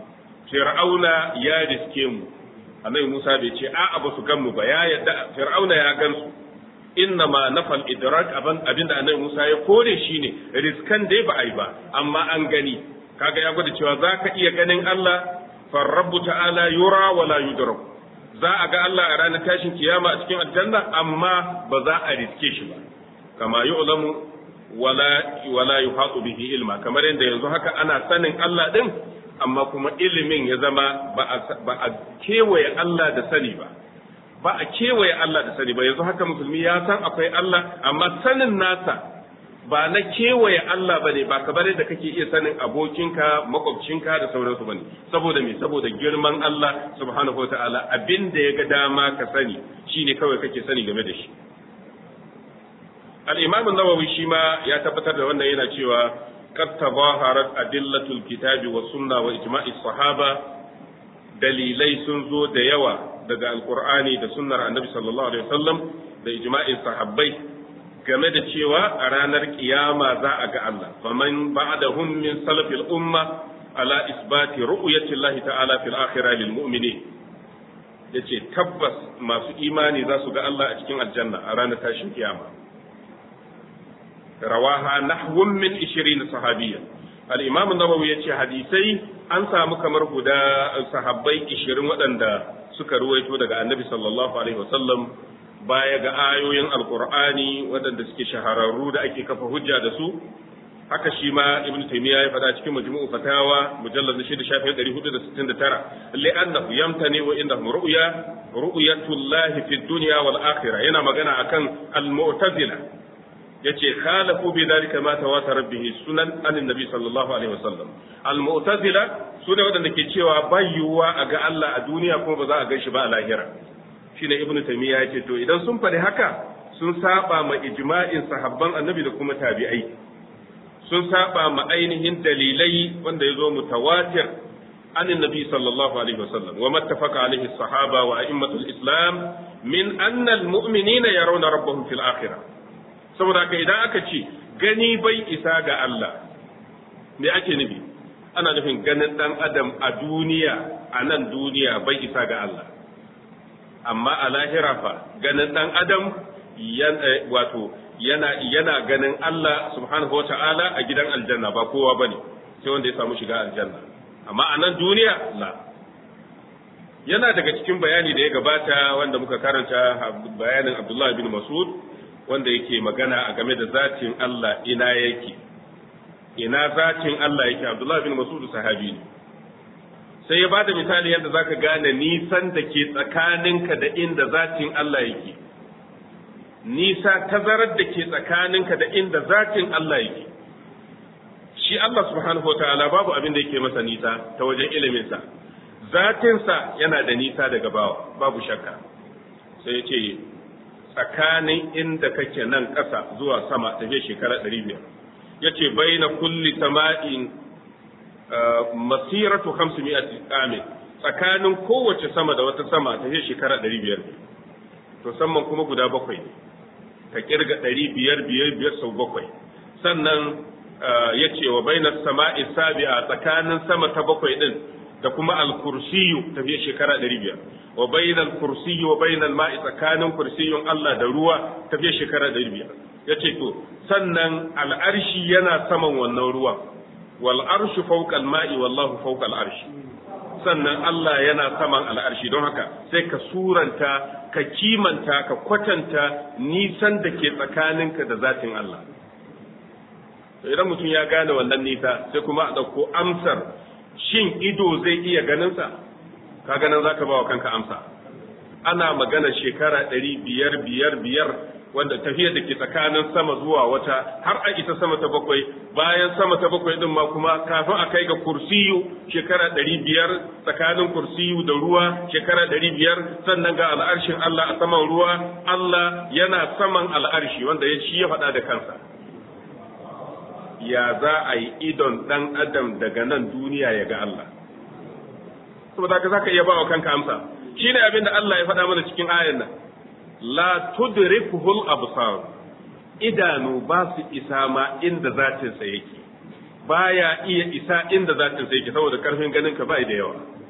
fir'auna ya riske mu annabi Musa bai ce a'a ba su gan mu ba ya yadda fir'auna ya gan su inna ma nafal idrak aban abinda annabi Musa ya kore shine riskan dai ba ai ba amma an gani kaga ya gwada cewa zaka iya ganin Allah farrabbu ta'ala yura wala yudrak za a ga Allah a ranar tashin kiyama a cikin aljanna amma ba za a riske shi ba kama yu'lamu wala wala yuhatu bihi ilma kamar yadda yanzu haka ana sanin Allah din amma kuma ilimin ya zama ba a kewaye Allah da sani ba ba a kewaye Allah da sani ba yanzu haka musulmi ya san akwai Allah amma sanin nasa ba na kewaye Allah bane ba kamar da kake iya sanin abokinka makwabcinka da sauransu bane saboda me saboda girman Allah subhanahu wataala abin da ya ga dama ka sani shine kawai kake sani game da shi al-imam an-nawawi shi ma ya tabbatar da wannan yana cewa qad tabaharat adillatul kitabi was sunna wa ijma'i sahaba dalilai sun zo da yawa daga alqur'ani da sunnar annabi sallallahu alaihi wasallam da ijma'in sahabbai game da cewa a ranar kiyama za a ga Allah faman ba'dahum min salafil umma ala isbati ru'yati Allah ta'ala fil akhirah lil mu'minin yace tabbas masu imani za su ga Allah a cikin aljanna a ranar tashin kiyama rawaha nahwun min 20 sahabiyyan al-imam an-nawawi yace hadisai an samu kamar guda sahabbai 20 waɗanda suka ruwaito daga annabi sallallahu alaihi wasallam baya ga ayoyin alkur'ani waɗanda suke shahararru da ake kafa hujja da su haka shi ma ibn taymiya ya faɗa cikin majmu'u fatawa mujallad na shida shafin ɗari hudu da sittin da tara li'annahu yamtani wa indahu ru'ya ru'yatullahi fid dunya wal akhirah yana magana akan al-mu'tazila yace khalafu bi dhalika ma tawatara bihi sunan anin nabi sallallahu alaihi wasallam al-mu'tazila sune waɗanda ke cewa bayyuwa a ga Allah a duniya kuma ba za a gan shi ba a lahira shine ibnu taymiya yake to idan sun faɗi haka sun saba ma ijma'in sahabban annabi da kuma tabi'ai sun saba ma ainihin dalilai wanda ya zo mutawatir an annabi sallallahu alaihi wasallam wa mattafaqa alaihi sahaba wa a'immatul islam min anna almu'minina yarawna rabbahum fil akhirah saboda haka idan aka ce gani bai isa ga Allah me ake nufi ana nufin ganin dan adam a duniya a nan duniya bai isa ga Allah amma a lahira fa ganin dan adam wato yana yana ganin Allah subhanahu wata'ala a gidan aljanna ba kowa bane sai wanda ya samu shiga aljanna amma a nan duniya la yana daga cikin bayani da ya gabata wanda muka karanta bayanin Abdullah bin Mas'ud wanda yake magana a game da zatin Allah ina yake ina zatin Allah yake Abdullah bin Mas'ud sahabi ne sai ya bada misali yadda zaka gane nisan da ke tsakaninka da inda zatin Allah yake nisa tazarar da ke tsakaninka da inda zatin Allah yake shi Allah subhanahu wataala babu abin da yake masa nisa ta wajen iliminsa zatinsa yana da nisa daga bawa babu shakka sai ya ce tsakanin inda kake nan ƙasa zuwa sama tafiye shekara ɗari biyar ya ce bai na kulli sama'in masiratu hamsu mi'ati amin tsakanin kowace sama da wata sama ta ce shekara ɗari biyar to samman kuma guda bakwai ne ka kirga ɗari biyar biyar biyar sau bakwai sannan ya ce wa bainar sama'i sabi'a tsakanin sama ta bakwai ɗin da kuma alkursiyu tafiye shekara ɗari biyar wa bainal kursiyu wa bainal ma'i tsakanin kursiyun Allah da ruwa tafiye shekara ɗari biyar ya ce to sannan al'arshi yana saman wannan ruwan wal arshu fawqa al-ma'i wallahu fawqa al-arshi sannan Allah yana saman al'arshi don haka sai ka suranta ka kimanta ka kwatanta nisan da ke tsakaninka da zatin Allah idan mutum ya gane wannan nisa sai kuma a ɗauko amsar shin ido zai iya ganinsa ka ganin za ka ba wa kanka amsa ana magana shekara ɗari biyar biyar biyar wanda tafiyar da ke tsakanin sama zuwa wata har a isa sama ta bakwai bayan sama ta bakwai din ma kuma kafin a kai ga kursiyu shekara ɗari biyar tsakanin kursiyu da ruwa shekara ɗari biyar sannan ga al'arshin Allah a saman ruwa Allah yana saman al'arshi wanda ya shi ya faɗa da kansa ya za a yi idon ɗan adam daga nan duniya ya ga Allah saboda ka za ka iya ba wa kanka amsa shine abin da Allah ya faɗa mana cikin ayan nan la tudrikuhul absar idanu ba su isa ma inda zatin sa yake baya iya isa inda zatin sa yake saboda karfin ganin ka bai da yawa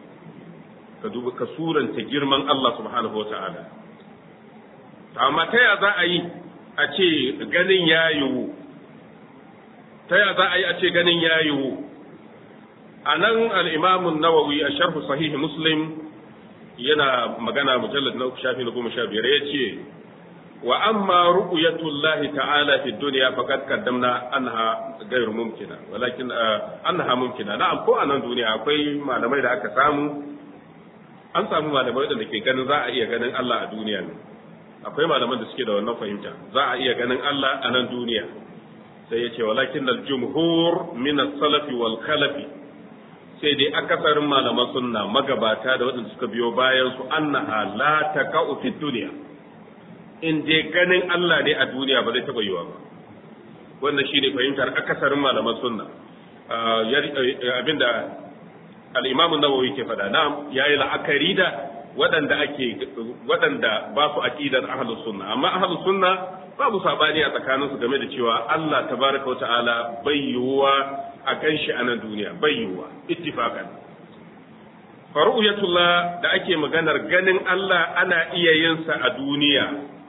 ka duba ka suranta girman Allah subhanahu wata'ala amma ta ya za a yi a ce ganin ya yiwu ta ya za a yi a ce ganin ya yiwu a nan al'imamun nawawi a sharhu sahihi muslim yana magana mujallar na uku shafi na goma sha biyar ya ce wa amma ru'yatullahi ta'ala fi dunya faqad qaddamna anha ghayr mumkina walakin annaha mumkina na'am ko a nan duniya akwai malamai da aka samu an samu malamai da ke ganin za a iya ganin Allah a duniya ne akwai malaman da suke da wannan fahimta za a iya ganin Allah a nan duniya sai ya ce walakin al-jumhur min as-salafi wal khalafi sai dai akasarin malaman sunna magabata da waɗanda suka biyo bayan su annaha la taqa'u fi dunya in dai ganin Allah ne a duniya ba zai taɓa yiwa ba wannan shine fahimtar akasarin malaman sunna abinda al-imam an-nawawi ke faɗa na'am yayi la'akari da waɗanda ake waɗanda ba su aqidar ahlus sunna amma ahlus sunna babu sabani a tsakanin su game da cewa Allah tabaraka wata'ala bai yiwuwa a ganshi a nan duniya bai yiwuwa ittifaqan faru'yatullah da ake maganar ganin Allah ana iya yin sa a duniya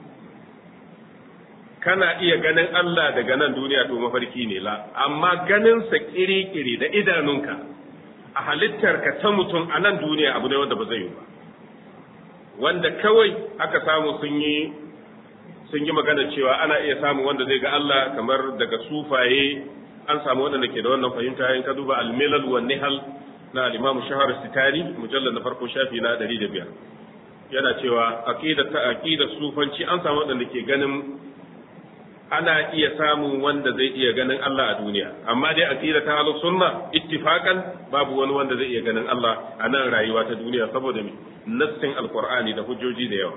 kana iya ganin Allah daga nan duniya to mafarki ne la amma ganin sa kiri-kiri da idanunka a halittarka ta mutum a nan duniya abu ne wanda ba zai yi ba wanda kawai aka samu sun yi sun yi magana cewa ana iya samun wanda zai ga Allah kamar daga sufaye an samu wanda ke da wannan fahimta in ka duba al-milal wa nihal na al-imam shahar sitari mujallal na farko shafi na 105 yana cewa aqida ta aqida sufanci an samu wanda ke ganin ana iya samun wanda zai iya ganin Allah a duniya amma dai aqida ta ahlus sunna ittifaqan babu wani wanda zai iya ganin Allah a nan rayuwa ta duniya saboda me nassin alqur'ani da hujjoji da yawa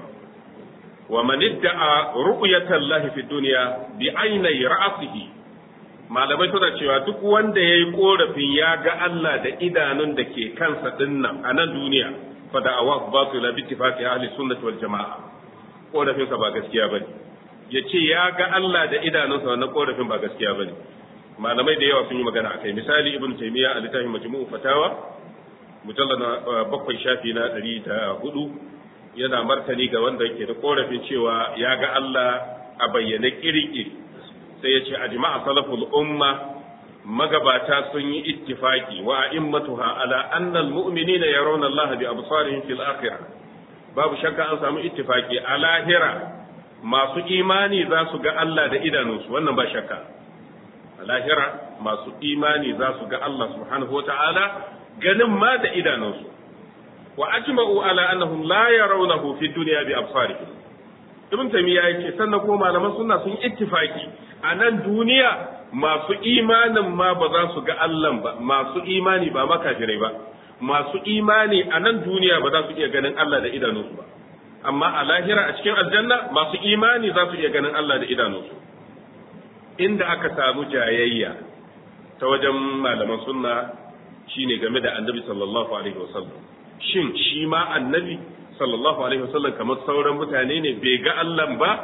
wa man idda'a ru'yata Allah fi dunya bi aynai ra'sihi malamai suna cewa duk wanda yayi korafin ya ga Allah da idanun da ke kansa dinnan a nan duniya fa da'awa batila bi ittifaqi ahli sunnah wal jamaa korafin sa ba gaskiya bane ya ce ya ga Allah da idanunsa wannan korafin ba gaskiya ba ne malamai da yawa sun yi magana a kai misali ibn taymiya a littafin majmu'u fatawa mujallad na bakwai shafi na ɗari da hudu yana martani ga wanda yake da korafin cewa ya ga Allah a bayyane kirkiri sai ya ce ajma'a salaful umma magabata sun yi ittifaki wa a'immatuha ala anna almu'minina yarawna Allah bi absarihim fil akhirah babu shakka an samu ittifaki a lahira masu imani za su ga Allah da idanunsu wannan ba shakka a lahira masu imani za su ga Allah subhanahu wa ta'ala ganin ma da idanunsu wa ajma'u ala annahum la yarawnahu fi dunya bi absarihim ibn taymiya yake sannan ko malaman sunna sun ittifaki a nan duniya masu imanin ma ba za su ga Allah ba masu imani ba makafirai ba masu imani a nan duniya ba za su iya ganin Allah da idanunsu ba amma a lahira a cikin aljanna masu imani za su iya ganin Allah da idanunsu inda aka samu jayayya ta wajen malaman sunna shine game da annabi sallallahu alaihi wasallam shin shi ma annabi sallallahu alaihi wasallam kamar sauran mutane ne bai ga Allah ba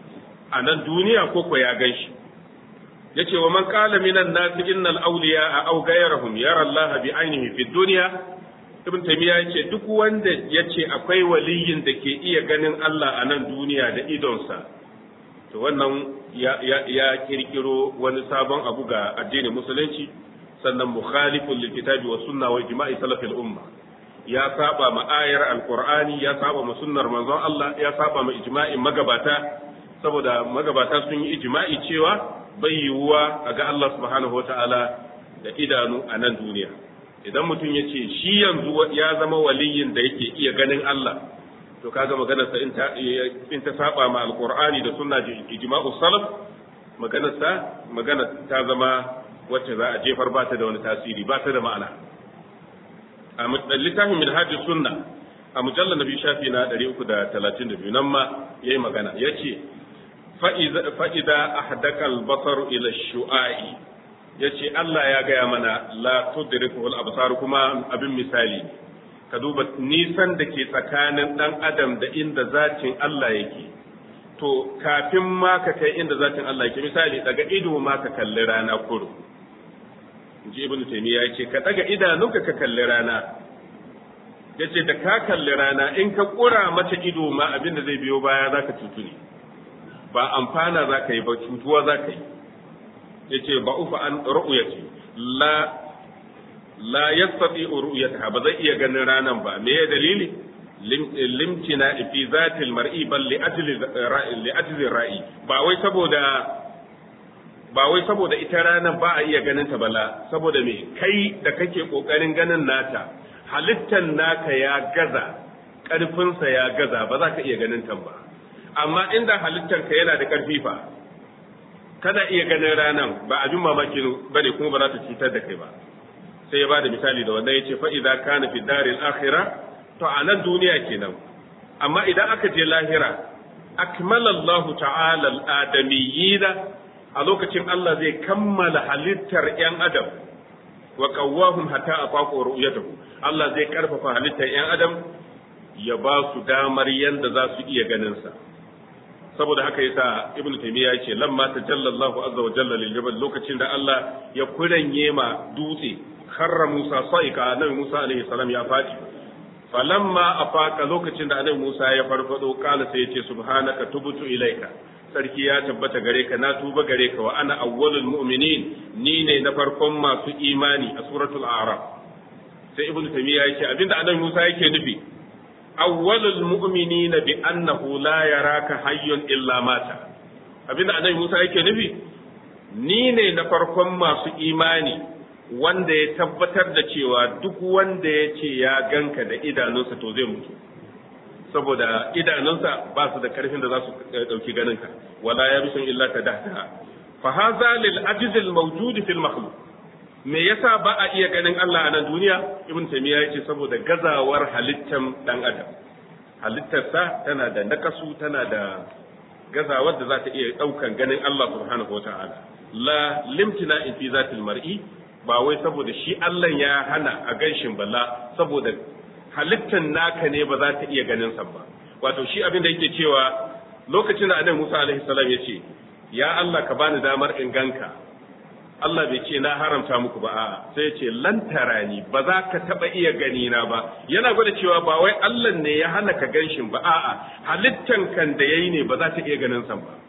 a nan duniya ko ko ya gan shi yace wa man qala minan nasi innal awliya aw ghayrahum yara Allah bi ainihi fi dunya ibn taymiya yace duk wanda yace akwai waliyin da ke iya ganin Allah a nan duniya da idonsa to wannan ya, ya, ya kirkiro wani sabon abu ga addinin musulunci sannan mukhalifun lil kitabi wa sunna wa ijma'i salafil umma ya saba ma ayar alqur'ani ya saba ma sunnar manzon Allah ya saba ma ijma'in magabata saboda magabata sun yi ijma'i cewa bai yiwuwa a ga Allah subhanahu wataala da idanu a nan duniya idan mutum ya ce shi yanzu ya zama waliyin da yake iya ganin Allah to kaga maganarsa in ta in ta saba ma alqur'ani da sunna ijma'u salaf maganarsa magana ta zama wacce za a jefar ba ta da wani tasiri ba ta da ma'ana a littafin minhaj sunna a mujallar nabi shafi na 332 nan ma yayi magana yace fa idza ahdaka al-basar ila shu'a'i ya ce Allah ya gaya mana la tudrikuhul absar kuma abin misali ka duba nisan da ke tsakanin dan adam da inda zatin Allah yake to kafin ma ka kai inda zatin Allah yake misali daga ido ma ka kalli rana kuru inji ibnu taymiya yace ka daga idanunka ka kalli rana yace da ka kalli rana in ka kura mata ido ma abin da zai biyo baya zaka cutu ne ba amfana zaka yi ba cutuwa zaka yi yace ba ufa an ru'yati la la yastati ru'yataha ba zai iya ganin ranan ba me dalili limtina fi zatil mar'i bal li ajli ra'i li ajli ra'i ba wai saboda ba wai saboda ita ranan ba a iya ganin ta bala saboda me kai da kake kokarin ganin nata halittan naka ya gaza ƙarfinsa ya gaza ba za ka iya ganin ta ba amma inda halittanka yana da ƙarfi fa kana iya ganin ranan ba abin mamaki bane kuma ba za ta cutar da kai ba sai ya bada misali da wannan yace fa idza kana fi daril akhirah to a nan duniya kenan amma idan aka je lahira akmala Allah ta'ala al-adamiyina a lokacin Allah zai kammala halittar yan adam wa qawwahum hatta afaqu ru'yatahu Allah zai karfafa halittar yan adam ya ba su damar yanda za su iya ganin sa saboda haka yasa ibn taymiya yace lamma tajalla Allah azza wa jalla lil jabal lokacin da Allah ya kuranye ma dutse kharra Musa saika annabi Musa alaihi salam ya fadi falamma afaka lokacin da annabi Musa ya farfado kala sai yace subhanaka tubtu ilaika sarki ya tabbata gare ka na tuba gare ka wa ana awwalul mu'minin ni ne na farkon masu imani a suratul a'raf sai ibnu taymiya yace abinda annabi Musa yake nufi awwalul mu'minina bi annahu la yaraka hayyun illa mata abinda annabi Musa yake nufi ni ne na farkon masu imani wanda ya tabbatar da cewa duk wanda ya ce ya ganka da idanunsa to zai mutu saboda idanunsa ba su da karfin da za su dauki ganinka wala ya rusun illa ka dahtaha fa hadha lil ajiz al mawjud fil makhluq me yasa ba a iya ganin Allah a nan duniya ibn taymiya yace saboda gazawar halittan dan adam halittarsa tana da nakasu tana da gazawar da za ta iya daukan ganin Allah subhanahu wataala la limtina fi zatil mar'i ba wai saboda shi Allah ya hana a ganshin balla saboda halittan naka ne ba za ta iya ganin sa ba wato shi abin da yake cewa lokacin da annabi Musa alaihi salam ya ce ya Allah ka bani damar in ganka Allah bai ce na haramta muku ba a'a sai ya ce lan tarani ba za ka taba iya gani na ba yana gwada cewa ba wai Allah ne ya hana ka ganshin ba a'a halittan kan da yayi ne ba za ta iya ganin sa ba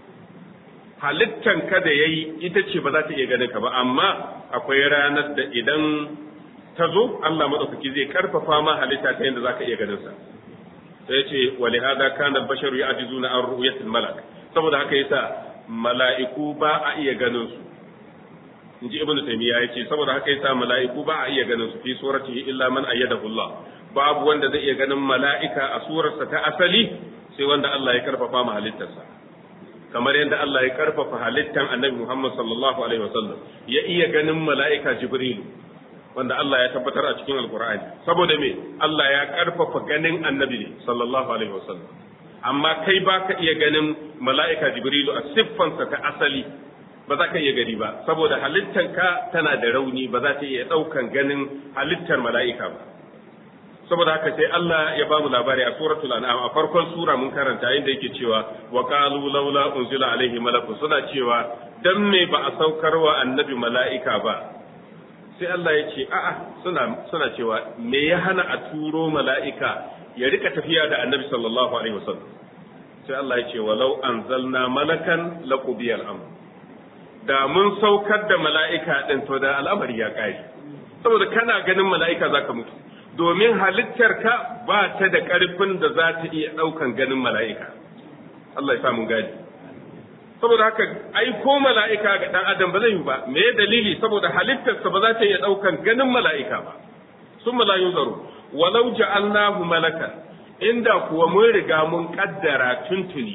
halittan ka da yayi ita ce ba za ta iya ganin ka ba amma akwai ranar da idan ta zo Allah madaukaki zai karfafa ma halitta ta yadda zaka iya ganin sa sai ce wali hada kana basharu ya'jizuna an ru'yatil malak saboda haka yasa mala'iku ba a iya ganin su inji ibnu taymiya yace saboda haka yasa mala'iku ba a iya ganin su fi suratihi illa man ayyadahu Allah babu wanda zai iya ganin mala'ika a surarsa ta asali sai wanda Allah ya karfafa ma halittarsa kamar yadda Allah ya karfafa halittan annabi Muhammad sallallahu alaihi wasallam ya iya ganin mala'ika Jibril wanda Allah ya tabbatar a cikin Alkur'ani saboda me Allah ya karfafa ganin annabi ne sallallahu alaihi wasallam amma kai ba ka iya ganin mala'ika Jibrilu a siffansa ta asali ba za ka iya gani ba saboda halittanka tana da rauni ba za ta iya ɗaukan ganin halittar mala'ika ba saboda haka sai Allah ya ba mu labari a suratul an'am a farkon sura mun karanta inda yake cewa wa qalu laula unzila alaihi malakun suna cewa dan me ba a saukar wa annabi mala'ika ba sai Allah ya ce a'a suna suna cewa me ya hana a turo mala'ika ya rika tafiya da annabi sallallahu alaihi wasallam sai Allah ya ce walau anzalna malakan laqudiya al-amr da mun saukar da mala'ika din to da al'amari ya kare saboda kana ganin mala'ika zaka mutu domin halittarka ba ta da ƙarfin da za ta iya ɗaukan ganin mala'ika. Allah ya samu gani. Saboda haka aiko mala'ika ga ɗan adam ba zai yi ba, me dalili saboda halittarsa ba za ta iya ɗaukan ganin mala'ika ba. Sun malayu zaro, walau ja'alnahu malakan, inda kuwa mun riga mun ƙaddara tuntuni,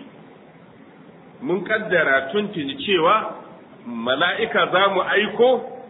mun ƙaddara tuntuni cewa mala'ika za mu aiko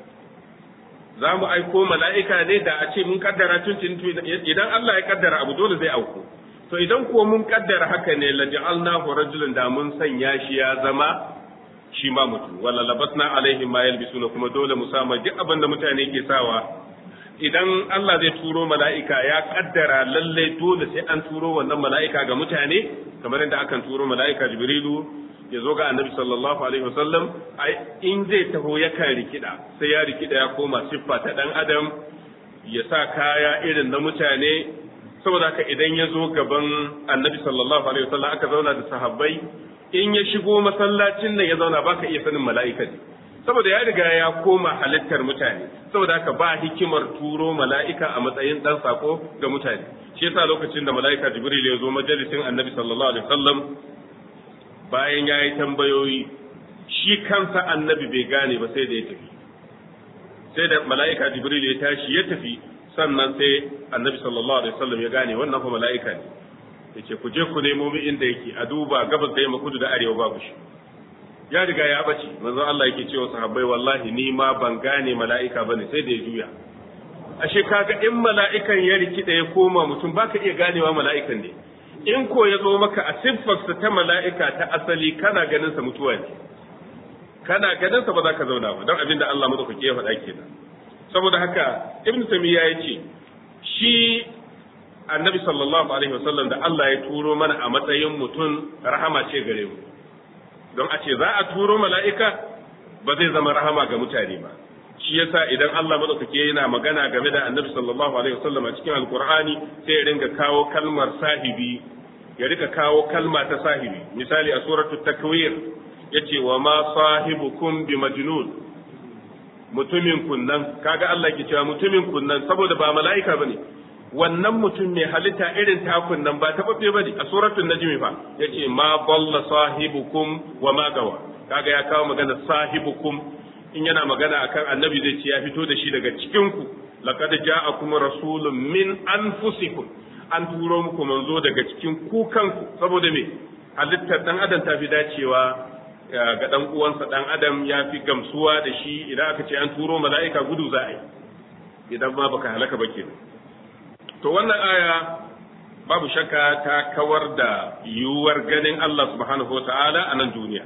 za mu aiko mala'ika ne da a ce mun kaddara tun idan Allah ya kaddara abu dole zai auku to idan kuwa mun kaddara haka ne la ja'alnahu rajulan da mun sanya shi ya zama shi ma mutum wala labasna alaihim ma yalbisuna kuma dole mu sama duk abin da mutane ke sawa idan Allah zai turo mala'ika ya kaddara lalle dole sai an turo wannan mala'ika ga mutane kamar yadda akan turo mala'ika jibrilu ya zo ga annabi sallallahu alaihi wasallam ai in zai taho yakan rikida sai ya rikida ya koma siffa ta dan adam ya sa kaya irin na mutane saboda haka idan ya zo gaban annabi sallallahu alaihi wasallam aka zauna da sahabbai in ya shigo masallacin nan ya zauna baka iya sanin mala'ika ne saboda ya riga ya koma halittar mutane saboda haka ba hikimar turo mala'ika a matsayin dan sako ga mutane shi yasa lokacin da mala'ika jibril ya zo majalisin annabi sallallahu alaihi wasallam bayan ya yi tambayoyi shi kansa annabi bai gane ba sai da ya tafi sai da mala'ika jibril ya tashi ya tafi sannan sai annabi sallallahu alaihi wasallam ya gane wannan fa mala'ika ne yace ku je ku nemo mi inda yake a duba gabas da yamma kudu da arewa babu shi ya riga ya bace manzo Allah yake cewa sahabbai wallahi ni ma ban gane mala'ika bane sai da ya juya ashe kaga in mala'ikan ya rikida ya koma mutum baka iya ganewa mala'ikan ne in ko ya zo maka a siffarsa ta mala'ika ta asali kana ganin sa mutuwa ne kana ganin sa ba za ka zauna ba don abin da Allah madaukake ya faɗa kenan saboda haka ibn tamiya ya ce shi annabi sallallahu alaihi wasallam da Allah ya turo mana a matsayin mutum rahama ce gare mu don a ce za a turo mala'ika ba zai zama rahama ga mutane ba shi yasa idan Allah madaukake yana magana game da annabi sallallahu alaihi wasallam a cikin alqur'ani sai ya ringa kawo kalmar sahibi ya rika kawo kalma ta sahibi misali a suratul takwir yace wa ma sahibukum bi majnun mutumin kunnan kaga Allah ke cewa mutumin kunnan saboda ba mala'ika bane wannan mutum mai halitta irin takun nan ba tababbe bane a suratul najmi fa yace ma dalla sahibukum wa ma gawa kaga ya kawo magana sahibukum in yana magana akan annabi zai ce ya fito da shi daga cikin ku laqad ja'akum rasulun min anfusikum an turo muku manzo daga cikin ku kanku saboda me halittar dan adam ta fi dacewa ga dan uwansa dan adam ya fi gamsuwa da shi idan aka ce an turo mala'ika gudu za a yi idan ma baka halaka ba kenan to wannan aya babu shakka ta kawar da yiwuwar ganin Allah subhanahu wata'ala a nan duniya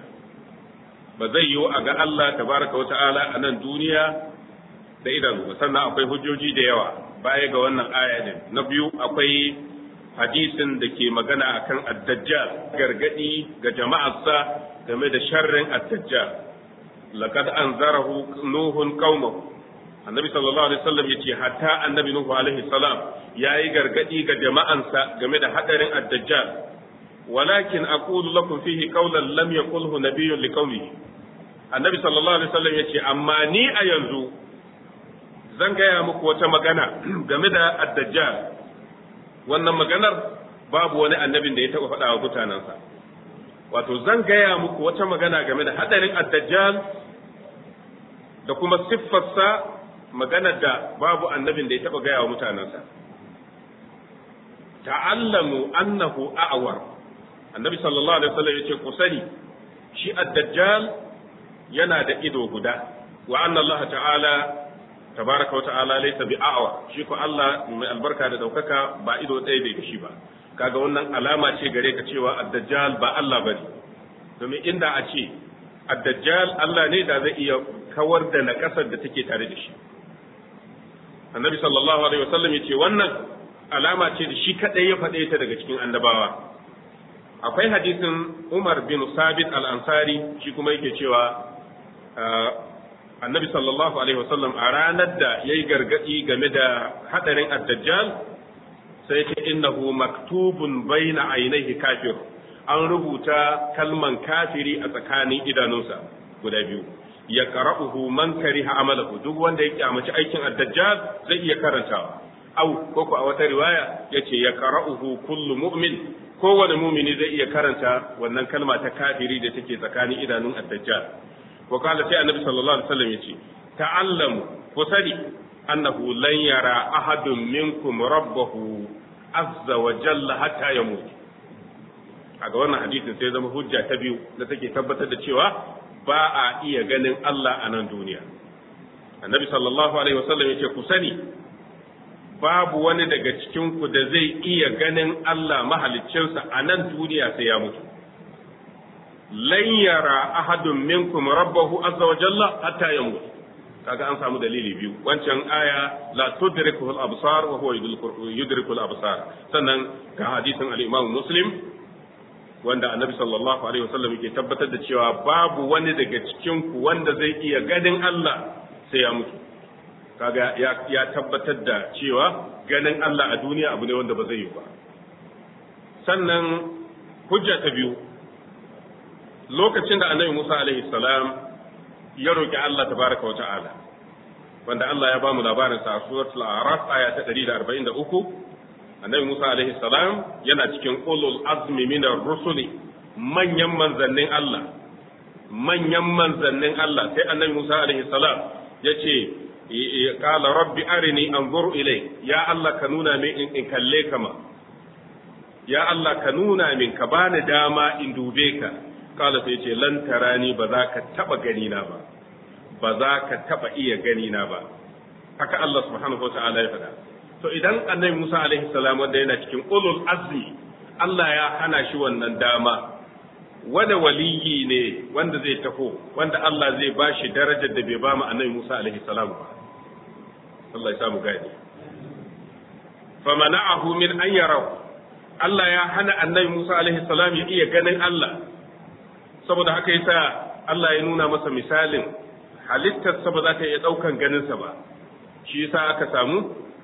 ba zai yiwu a ga Allah tabaraka wata'ala a nan duniya da idanu sannan akwai hujjoji da yawa baya ga wannan aya din na biyu akwai hadisin da ke magana akan ad-dajjal gargadi ga jama'arsa game da sharrin ad-dajjal laqad anzarahu nuhun qaumahu annabi sallallahu alaihi wasallam yace hatta annabi nuhu alaihi salam yayi gargadi ga jama'ansa game da hadarin ad-dajjal walakin aqulu lakum fihi qawlan lam yaqulhu nabiyyun liqaumihi annabi sallallahu alaihi wasallam yace amma ni a yanzu zan gaya muku wata magana game da ad-dajjal wannan maganar babu wani annabin da ya taɓa faɗa wa mutanensa wato zan gaya muku wata magana game da hadarin ad-dajjal da kuma siffarsa maganar da babu annabin da ya taɓa gaya wa mutanensa ta'allamu annahu a'war annabi sallallahu alaihi wasallam yace ku sani shi ad-dajjal yana da ido guda wa anna Allah ta'ala tabaraka wa ta'ala laysa bi a'wa shi ko Allah mai albarka da daukaka ba ido ɗaya bai shi ba kaga wannan alama ce gare ka cewa ad-dajjal ba Allah bane domin inda a ce ad-dajjal Allah ne da zai iya kawar da nakasar da take tare da shi annabi sallallahu alaihi wasallam yace wannan alama ce da shi kadai ya faɗe ta daga cikin annabawa akwai hadisin Umar bin Sabit al-Ansari shi kuma yake cewa annabi sallallahu alaihi wasallam a ranar da yayi gargadi game da hadarin ad-dajjal sai ce innahu maktubun baina ainihi kafir an rubuta kalman kafiri a tsakanin idanunsa guda biyu ya qara'uhu man kariha amalahu duk wanda ya kyamaci aikin ad-dajjal zai iya karantawa au ko a wata riwaya yace ya qara'uhu kullu mu'min kowane mumini zai iya karanta wannan kalma ta kafiri da take tsakanin idanun ad-dajjal wa qala sai annabi sallallahu alaihi wasallam yace ta'allamu ku sani annahu lan yara ahadun minkum rabbahu azza wa jalla hatta yamut a ga wannan hadisin sai zama hujja ta biyu da take tabbatar da cewa ba a iya ganin Allah a nan duniya annabi sallallahu alaihi wasallam yace ku sani babu wani daga cikin ku da zai iya ganin Allah mahaliccinsa a nan duniya sai ya mutu lan yara ahadun minkum rabbahu azza wa jalla hatta yamut kaga an samu dalili biyu wancan aya la tudrikuhu al-absar wa huwa yudriku al-absar sannan ga hadisin al-imam muslim wanda annabi sallallahu alaihi wasallam yake tabbatar da cewa babu wani daga cikin ku wanda zai iya ganin Allah sai ya mutu kaga ya, ya tabbatar da cewa ganin Allah a duniya abu ne wanda ba zai yi ba sannan hujja ta biyu lokacin da annabi Musa alaihi salam ya roki Allah tabaraka wa ta'ala wanda Allah ya bamu labarin sa a suratul a'raf aya ta 143 annabi Musa alaihi salam yana cikin ulul azmi minar rusuli manyan manzannin Allah manyan manzannin Allah sai annabi Musa alaihi salam yace qala rabbi arini anzur ilay ya Allah ka nuna min in kalle kama ya Allah ka nuna min ka bani dama in dube ka kala sai ce lan tarani ba za ka taba gani na ba ba za ka taba iya gani na ba haka Allah subhanahu wa ta'ala ya faɗa to idan annabi Musa alaihi salam wanda yana cikin ulul azmi Allah ya hana shi wannan dama wanda waliyi ne wanda zai taho wanda Allah zai ba shi darajar da bai ba mu annabi Musa alaihi salam ba Allah ya samu gani famana'ahu min an yarahu Allah ya hana annabi Musa alaihi salam ya iya ganin Allah saboda haka yasa Allah ya nuna masa misalin halittarsa ba za ta iya ɗaukan ganinsa ba shi yasa aka samu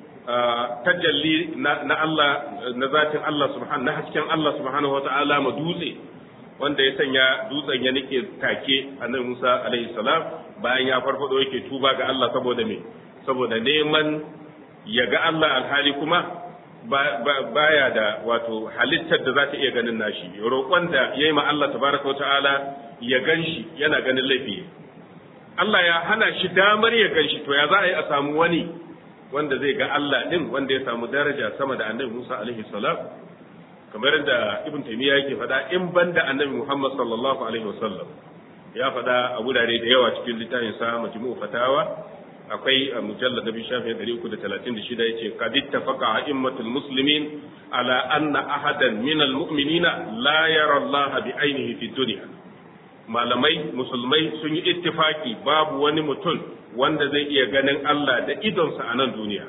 tajalli na Allah na zatin Allah subhanahu na hasken Allah subhanahu wata'ala ma dutse wanda ya sanya dutsen ya nike take annabi Musa alaihi salam bayan ya farfado yake tuba ga Allah saboda me saboda neman ya ga Allah alhali kuma baya da wato halittar da za ta iya ganin nashi roƙon da ya yi ma Allah tabaraka wa ta'ala ya gan shi yana ganin laifi Allah ya hana shi damar ya gan shi to ya za a yi a samu wani wanda zai ga Allah din wanda ya samu daraja sama da annabi Musa alaihi salam kamar da Ibn Taymiyyah yake faɗa in banda annabi Muhammad sallallahu alaihi wasallam ya faɗa a wurare da yawa cikin littafin sa Majmu'u Fatawa akwai a mujallar nabi shafi ɗari uku da talatin da shida ya ce kad ittafaqa a'immatul muslimin ala anna ahadan min almu'minina la yara Allah bi ainihi fi dunya malamai musulmai sun yi ittifaki babu wani mutum wanda zai iya ganin Allah da idonsa a nan duniya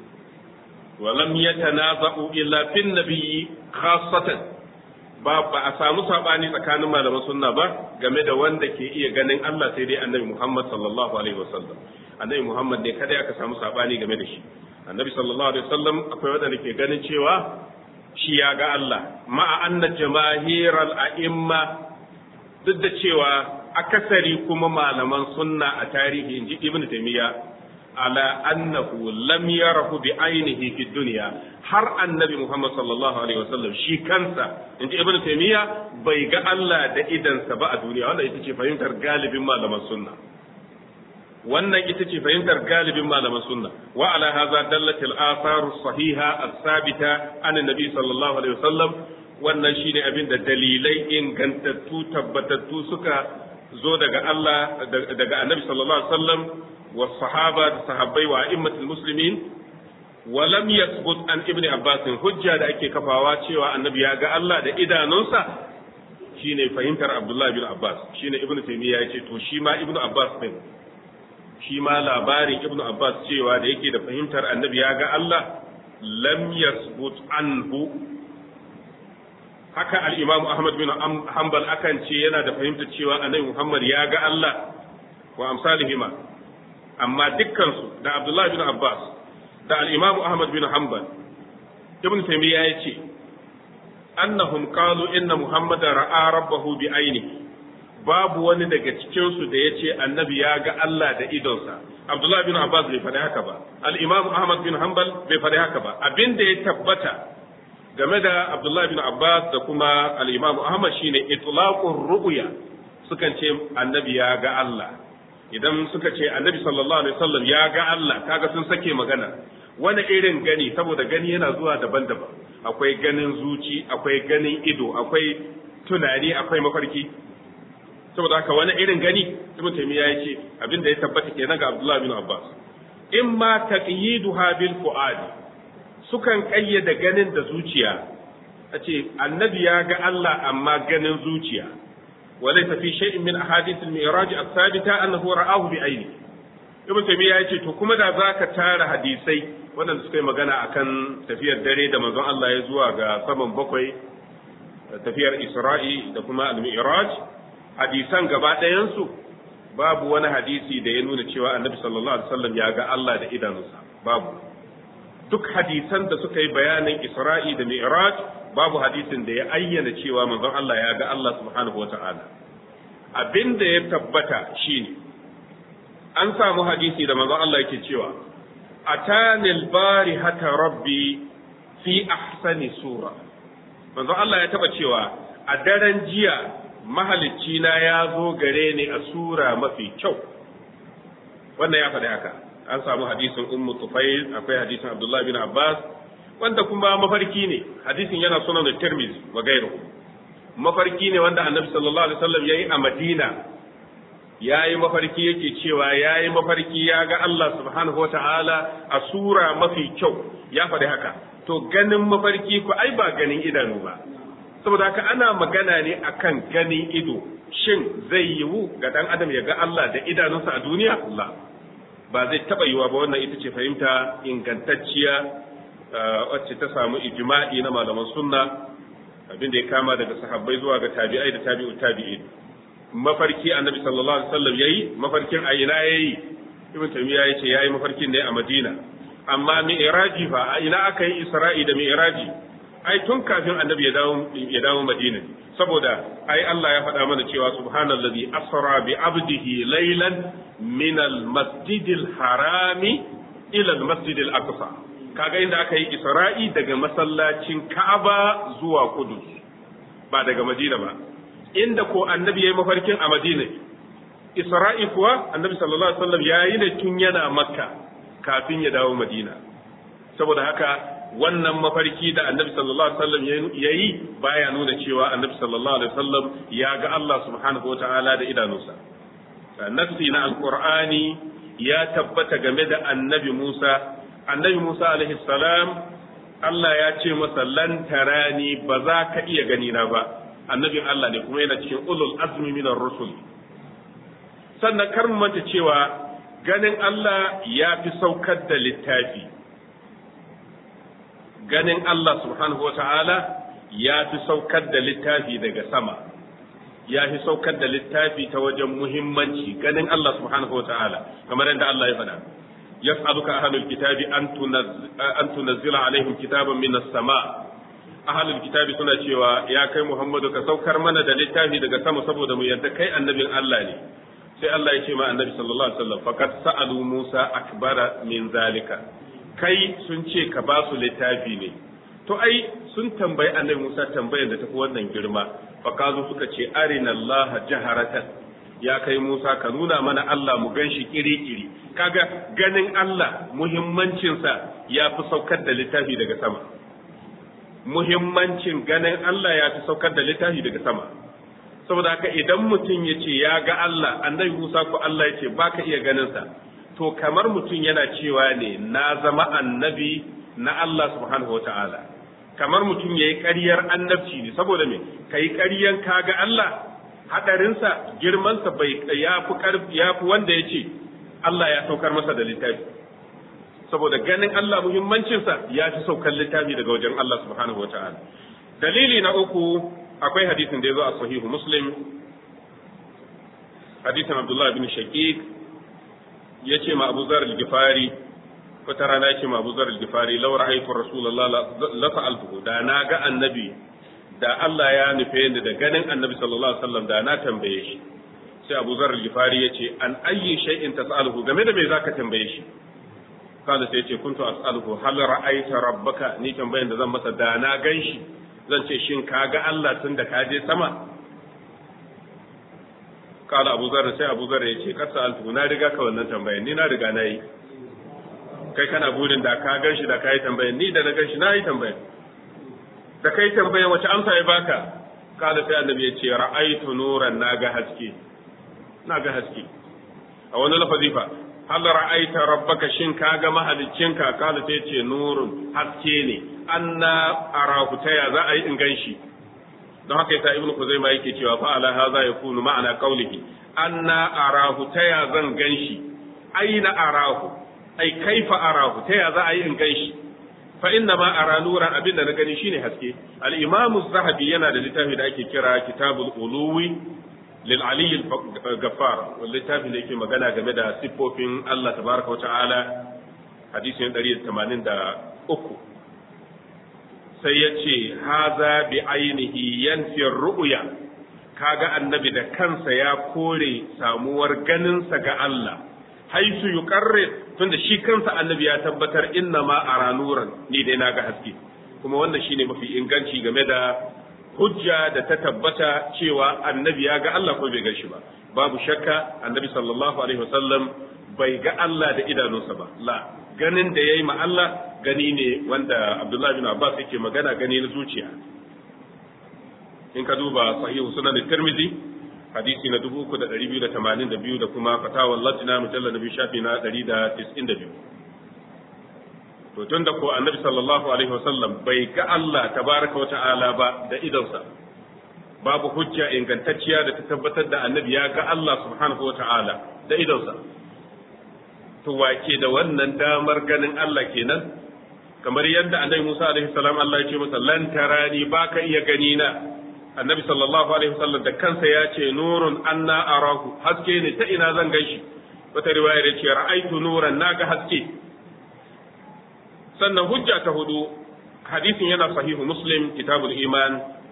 ولم يتنازعوا إلا في النبي خاصة ba ba a samu sabani tsakanin malaman sunna ba game da wanda ke iya ganin Allah sai dai annabi Muhammad sallallahu alaihi wasallam annabi Muhammad ne kada aka samu sabani game da shi annabi sallallahu alaihi wasallam akwai wanda ke ganin cewa shi ya ga Allah ma'a anna jamahiral a'imma duk da cewa akasari kuma malaman sunna a tarihi inji ibn taymiya ala annahu lam yarahu bi ainihi fi dunya har annabi Muhammad sallallahu alaihi wasallam shi kansa inji ibn taymiya bai ga Allah da idansa ba a duniya wannan ita ce fahimtar galibin malaman sunna wannan ita ce fahimtar galibin malaman sunna wa ala hadha dallat al athar sahiha as-sabita an annabi sallallahu alaihi wasallam wannan shine abin da dalilai ingantattu tabbatattu suka zo daga Allah daga annabi sallallahu alaihi wasallam wa sahaba da sahabbai wa a'immatul muslimin wa lam yathbut an ibn abbas hujja da ake kafawa cewa annabi ya ga Allah da idanunsa shine fahimtar abdullahi bin abbas shine ibn taymiya yace to shi ma ibn abbas din shi ma labarin ibn abbas cewa da yake da fahimtar annabi ya ga Allah lam yathbut anhu haka al-imam ahmad bin hanbal akan ce yana da fahimtar cewa annabi muhammad ya ga Allah wa amsalihima amma dukkansu da abdullahi bin abbas da al-imam ahmad bin hanbal ibn taymiya ya ce annahum qalu inna muhammadan ra'a rabbahu bi ainihi babu wani daga cikin su da yace annabi ya ga Allah da idonsa abdullahi bin abbas bai faɗi haka ba al-imam ahmad bin hanbal bai faɗi haka ba abinda ya tabbata game da abdullahi bin abbas da kuma al-imam ahmad shine itlaqur ru'ya sukan ce annabi ya ga Allah idan suka ce annabi sallallahu alaihi wasallam ya ga Allah kaga sun sake magana wani irin gani saboda gani yana zuwa daban-daban akwai ganin zuci akwai ganin ido akwai tunani akwai mafarki saboda haka wani irin gani ibn taymiya ya ce abin da ya tabbata kenan ga abdullahi bin abbas in ma taqyiduha bil fuad sukan kayyada ganin da zuciya a ce annabi ya ga Allah amma ganin zuciya وليس في شيء من أحاديث المعراج الثابتة أنه رآه بعينه ibn taymiya ya ce to kuma da zaka tara hadisai waɗanda suka yi magana akan tafiyar dare da manzon Allah ya zuwa ga saman bakwai tafiyar Isra'i da kuma al-Mi'raj hadisan gaba ɗayansu babu wani hadisi da ya nuna cewa annabi sallallahu alaihi wasallam ya ga Allah da idanunsa babu duk hadisan da suka yi bayanin Isra'i da Mi'raj babu hadisin da ya ayyana cewa manzon Allah ya ga Allah subhanahu wata'ala abin da ya tabbata shine an samu hadisi da manzon Allah yake cewa atanil bari hata rabbi fi ahsani sura manzon Allah ya taba cewa a daren jiya mahalicci na ya zo gare ni a sura mafi kyau wannan ya faɗi haka an samu hadisin ummu tufail akwai hadisin abdullahi bin abbas wanda kuma mafarki ne hadisin yana sunan da tirmizi wa gairu mafarki ne wanda annabi sallallahu alaihi wasallam yayi a madina yayi mafarki yake cewa yayi mafarki ya ga Allah subhanahu wataala a sura mafi kyau ya faɗi haka to ganin mafarki ko ai ba ganin idanu ba saboda haka ana magana ne akan ganin ido shin zai yiwu ga dan adam ya ga Allah da idanunsa a duniya Allah ba zai taba yiwa ba wannan ita ce fahimta ingantacciya wacce ta samu ijma'i na malaman sunna abin da ya kama daga sahabbai zuwa ga tabi'ai da tabi'u tabi'in mafarki annabi sallallahu alaihi wasallam yayi mafarkin a ina yayi ibn taymiya yace yayi mafarkin ne a madina amma mi'raji fa a ina aka yi isra'i da mi'raji ai tun kafin annabi ya dawo ya dawo madina saboda ai Allah ya faɗa mana cewa subhanallazi asra bi abdihi laylan min al-masjidil harami ila al-masjidil aqsa kaga inda aka yi isra'i daga masallacin Ka'aba zuwa Qudus ba daga Madina ba inda ko annabi yayi mafarkin a Madina Isra'i kuwa annabi sallallahu alaihi wasallam yayi ne tun yana Makka kafin ya dawo Madina saboda haka wannan mafarki da annabi sallallahu alaihi wasallam yayi baya nuna cewa annabi sallallahu alaihi wasallam ya ga Allah subhanahu wataala da idanunsa nafsi na alqur'ani ya tabbata game da annabi Musa annabi Musa alaihi salam Allah ya ce masa lan tarani ba za ka iya gani na ba annabin Allah ne kuma yana cikin ulul azmi minar rusul sannan kar mu manta cewa ganin Allah ya fi saukar da littafi ganin Allah subhanahu wa ta'ala ya fi saukar da littafi daga sama ya fi saukar da littafi ta wajen muhimmanci ganin Allah subhanahu wa ta'ala kamar yadda Allah ya faɗa yas'aluka ahlul kitabi an tunazzila alaihim kitaban minas sama ahlul kitabi suna cewa ya kai Muhammadu ka saukar mana da littafi daga sama saboda mu yadda kai annabin Allah ne sai Allah ya ce ma annabi sallallahu alaihi wasallam faqad sa'alu Musa akbara min zalika kai sun ce ka ba su littafi ne to ai sun tambayi annabi Musa tambayar da tafi wannan girma faqazu suka ce arina Allah jaharatan ya kai Musa ka nuna mana Allah mu ganshi kiri-kiri kaga ganin Allah muhimmancinsa ya fi saukar da littafi daga sama muhimmancin ganin Allah ya fi saukar da littafi daga sama saboda haka idan mutum ya ce ya ga Allah annabi Musa ko Allah ya ce baka iya ganinsa to kamar mutum yana cewa ne na zama annabi na Allah subhanahu wa ta'ala kamar mutum ya yi ƙaryar annabci ne saboda me ka yi ƙaryan ka ga Allah haɗarinsa girmansa bai ya fi ya fi wanda ya ce Allah ya saukar masa da littafi saboda ganin Allah muhimmancinsa ya fi saukar littafi daga wajen Allah subhanahu wa ta'ala dalili na uku akwai hadisin da ya zo a sahihu muslim hadisin abdullahi bin shaqiq ya ce ma abu zar al-gifari wata rana ya ce ma abu zar al-gifari law ra'aytu rasulullah la fa'altuhu da na ga annabi da Allah ya nufe ni da ganin annabi sallallahu alaihi wasallam da na tambaye shi sai abu zar al-gifari ya ce an ayyi shay'in tas'aluhu game da me zaka tambaye shi kada sai ya ce kuntu as'aluhu hal ra'aita rabbaka ni tambayan da zan masa da na ganshi zan ce shin ka ga Allah tun da ka je sama kala abu zarra sai abu zarra ya ce kasa alfu na riga ka wannan tambayan ni na riga na yi kai kana burin da ka gan shi da ka yi tambayan ni da na gan shi na yi tambayan da kai tambayan wace amsa ya baka kala sai annabi ya ce ra'aitu nuran na ga haske na ga haske a wani lafazi fa hal ra'aita rabbaka shin ka ga mahaliccinka kala sai ce nurun haske ne anna arahu ta ya za a yi in gan shi don haka yasa ibnu kuzaima yake cewa fa ala hadha yakunu ma'ana qawlihi anna arahu ta ya zan gan shi aina arahu ai kaifa arahu ta ya za a yi in gan shi fa inna ma ara nuran abinda na gani shine haske al-imam az-zahabi yana da littafi da ake kira kitabul uluwi lil ali al-gaffar littafin da yake magana game da siffofin Allah tabaraka wa ta'ala hadisin 183 sai ya ce haza bi ainihi yanfi ru'ya kaga annabi da kansa ya kore samuwar ganinsa ga Allah haisu yuqarrir tunda shi kansa annabi ya tabbatar inna ma ara nuran ni dai naga haske kuma wannan shine mafi inganci game da hujja da ta tabbata cewa annabi ya ga Allah ko bai ga shi ba babu shakka annabi sallallahu alaihi wasallam bai ga Allah da idanunsa ba la ganin da yayi ma Allah gani ne wanda Abdullah bin Abbas yake magana gani na zuciya in ka duba sahihu sunan Tirmidhi hadisi na 3282 da kuma fatawar lajna mujallal nabi shafi na 192 to tun da ko annabi sallallahu alaihi wasallam bai ga Allah tabaraka wata'ala ba da idonsa babu hujja ingantacciya da ta tabbatar da annabi ya ga Allah subhanahu wata'ala da idonsa to wake da wannan damar ganin Allah kenan kamar yadda annabi Musa alaihi salam Allah ya ce masa lan tarani baka iya gani na annabi sallallahu alaihi wasallam da kansa ya ce nurun anna arahu haske ne ta ina zan ganshi wata riwayar ya ce ra'aitu nuran naga haske sannan hujja ta hudu hadisin yana sahihu muslim kitabul iman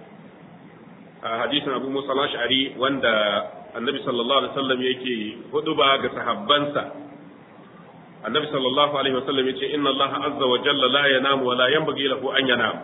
hadisin abu musa ash'ari wanda annabi sallallahu alaihi wasallam yake huduba ga sahabbansa annabi sallallahu alaihi wasallam yace inna allah azza wa jalla la yanamu wa la yanbaghi lahu an yanam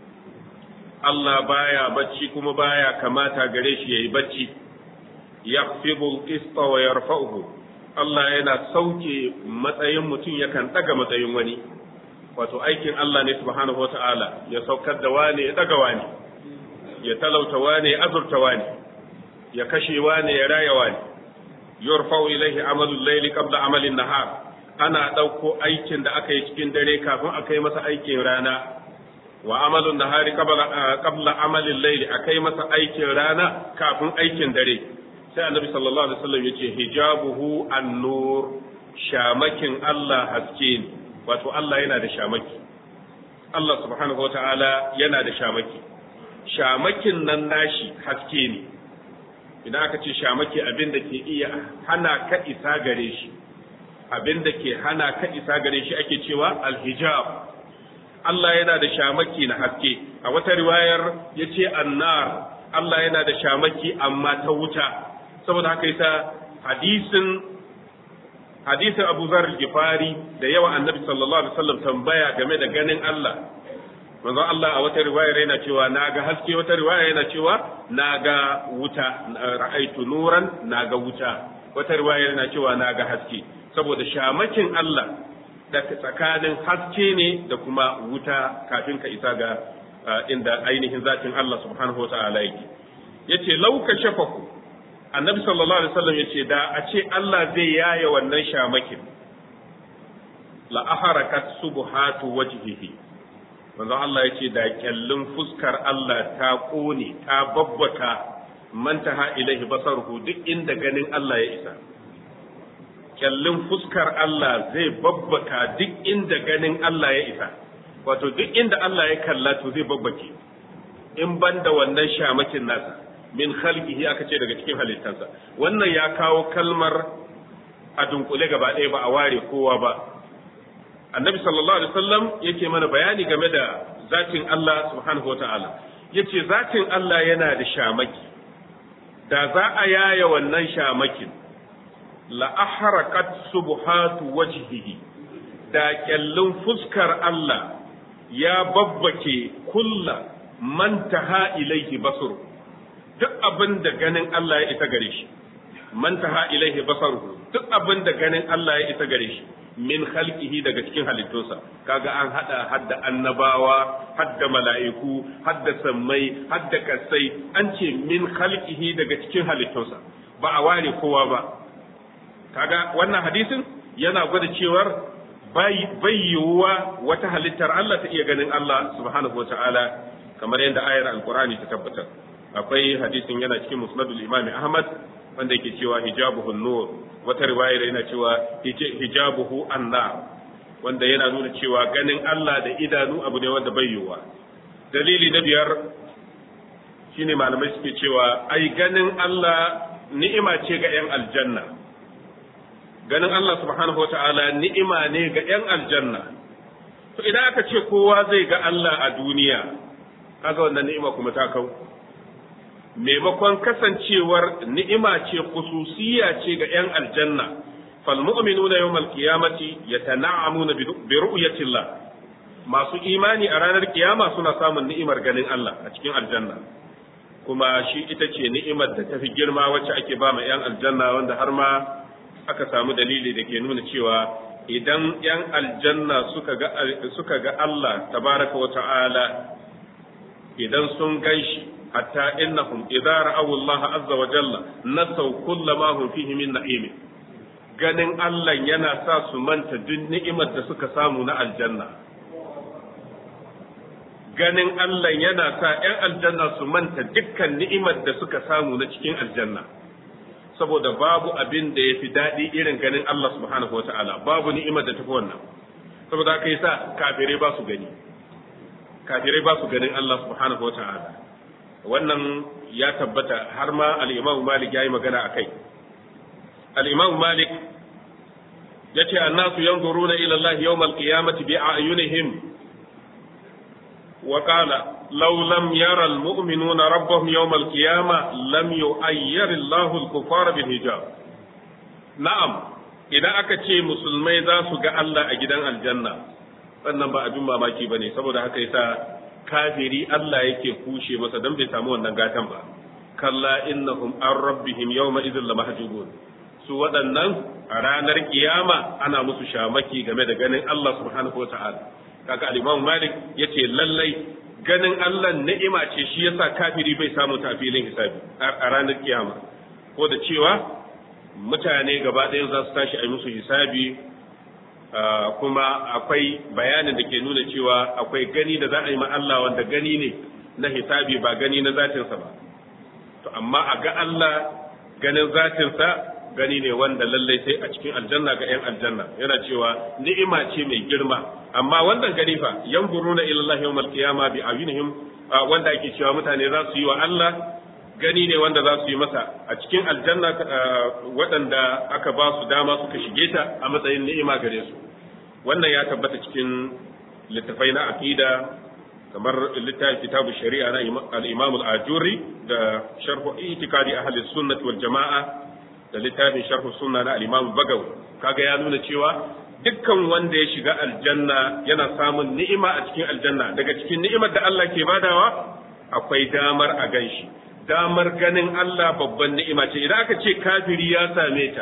Allah baya bacci kuma baya kamata gare shi yayi bacci yakhfidu al-qista wa yarfa'uhu Allah yana sauke matsayin mutum yakan daga matsayin wani wato aikin Allah ne subhanahu wata'ala ya saukar da wane ya daga wane ya talauta wane ya azurta wane ya kashe wane ya raya wane yurfa'u ilaihi amalul layli qabla amalin nahar ana dauko aikin da aka yi cikin dare kafin a kai masa aikin rana wa amalun nahari qabla qabla amalin layli akai masa aikin rana kafin aikin dare sai annabi sallallahu alaihi wasallam yace hijabuhu an-nur shamakin Allah haske ne wato Allah yana da shamaki Allah subhanahu wa ta'ala yana da shamaki shamakin nan nashi haske ne idan aka ce shamaki abin da ke iya hana ka isa gare shi abin da ke hana ka isa gare shi ake cewa alhijab Allah yana da shamaki na haske a wata riwayar ya ce annar Allah yana da shamaki amma ta wuta saboda haka yasa hadisin hadisin Abu Zar al-Ghifari da yawa Annabi sallallahu alaihi wasallam tambaya game da ganin Allah manzo Allah a wata riwaya yana cewa naga haske wata riwaya yana cewa naga wuta ra'aitu nuran naga wuta wata riwaya yana cewa naga haske saboda shamakin Allah da tsakanin haske ne da kuma wuta kafin ka isa ga inda ainihin zatin Allah subhanahu wa ta'ala yake yace lauka shafaku annabi sallallahu alaihi wasallam yace da a ce Allah zai yaye wannan shamakin la aharakat subhatu wajhihi manzo Allah yace da kyallin fuskar Allah ta kone ta babbaka mantaha ilaihi basaruhu duk inda ganin Allah ya isa kyallin fuskar Allah zai babbaka duk inda ganin Allah ya isa wato duk inda Allah ya kalla to zai babbake in banda wannan shamakin nasa min khalqihi aka ce daga cikin halittansa wannan ya kawo kalmar a dunkule gaba ɗaya ba a ware kowa ba annabi sallallahu alaihi wasallam yake mana bayani game da zatin Allah subhanahu wataala yace zatin Allah yana da shamaki da za a yaya wannan shamakin la ahraqat subhatu wajhihi da kyallin fuskar Allah ya babbake kulla man taha ilaihi basuru duk abin da ganin Allah ya isa gare shi man taha ilaihi basaruhu duk abin da ganin Allah ya isa gare shi min khalqihi daga cikin halittunsa kaga an hada hadda annabawa hadda mala'iku hadda sammai hadda kasai an ce min khalqihi daga cikin halittunsa ba a ware kowa ba kaga wannan hadisin yana gwada cewar bai yiwuwa wata halittar Allah ta iya ganin Allah subhanahu wataala kamar yadda ayar alqur'ani ta tabbatar akwai hadisin yana cikin musnadul imam ahmad wanda yake cewa hijabuhu nur wata riwayar yana cewa hijabuhu annar wanda yana nuna cewa ganin Allah da idanu abu ne wanda bai yiwuwa dalili na biyar shine malamai suke cewa ai ganin Allah ni'ima ce ga 'yan aljanna ganin Allah subhanahu wa ta'ala ni'ima ne ga 'yan aljanna to idan aka ce kowa zai ga Allah a duniya kaga wannan ni'ima kuma ta kau maimakon kasancewar ni'ima ce khususiyya ce ga 'yan aljanna fal mu'minuna yawmal qiyamati yatana'amuna bi ru'yatillah masu imani a ranar kiyama suna samun ni'imar ganin Allah a cikin aljanna kuma shi ita ce ni'imar da tafi girma wacce ake ba ma 'yan aljanna wanda har ma aka samu dalili da ke nuna cewa idan 'yan aljanna suka ga suka ga Allah tabaraka wa ta'ala idan sun ganshi hatta innahum idza ra'aw Allah azza wa jalla nasaw kullama hum fihi min na'im ganin Allah yana sa su manta duk ni'imar da suka samu na aljanna ganin Allah yana sa 'yan aljanna su manta dukkan ni'imar da suka samu na cikin aljanna saboda babu abin da ya fi daɗi irin ganin Allah subhanahu wa ta'ala babu ni'imar da tafi wannan saboda haka yasa kafirai ba su gani kafirai ba su ganin Allah subhanahu wa ta'ala wannan ya tabbata har ma al-Imam Malik yayi magana akai al-Imam Malik yace annasu yanzuruna ila Allah yawm al-qiyamati bi a'yunihim وقال لو لم يرى المؤمنون ربهم يوم القيامة لم يؤير الله الكفار بالحجاب نعم idan aka ce musulmai za su ga Allah a gidan aljanna sannan ba abin mamaki ba ne saboda haka yasa kafiri Allah yake kushe masa don bai samu wannan gatan ba kalla innahum an rabbihim yawma idhin lamahjubun su waɗannan a ranar kiyama ana musu shamaki game da ganin Allah subhanahu wataala kaga al-Imam Malik yace lallai ganin Allah ni'ima ce shi yasa kafiri bai samu ta filin hisabi a ranar kiyama ko da cewa mutane gaba ɗaya za su tashi a yi musu hisabi kuma akwai bayanin da ke nuna cewa akwai gani da za a yi ma Allah wanda gani ne na hisabi ba gani na zatinsa ba to amma a ga Allah ganin zatinsa gani ne wanda lallai sai a cikin aljanna ga 'yan aljanna yana cewa ni'ima ce mai girma amma wannan gani fa yanzuruna ila Allah yawmal qiyama bi ayunihim wanda ake cewa mutane za su yi wa Allah gani ne wanda za su yi masa a cikin aljanna waɗanda aka ba su dama suka shige ta a matsayin ni'ima gare su wannan ya tabbata cikin littafai na aqida kamar littafin kitabu shari'a na al-Imam al-Ajuri da sharh i'tiqadi ahli sunnah wal jama'a da littafin sharh sunna na al-Imam Bagawi kaga ya nuna cewa dukkan wanda ya shiga aljanna yana samun ni'ima a cikin aljanna daga cikin ni'imar da Allah ke badawa akwai damar a ganshi damar ganin Allah babban ni'ima ce idan aka ce kafiri ya same ta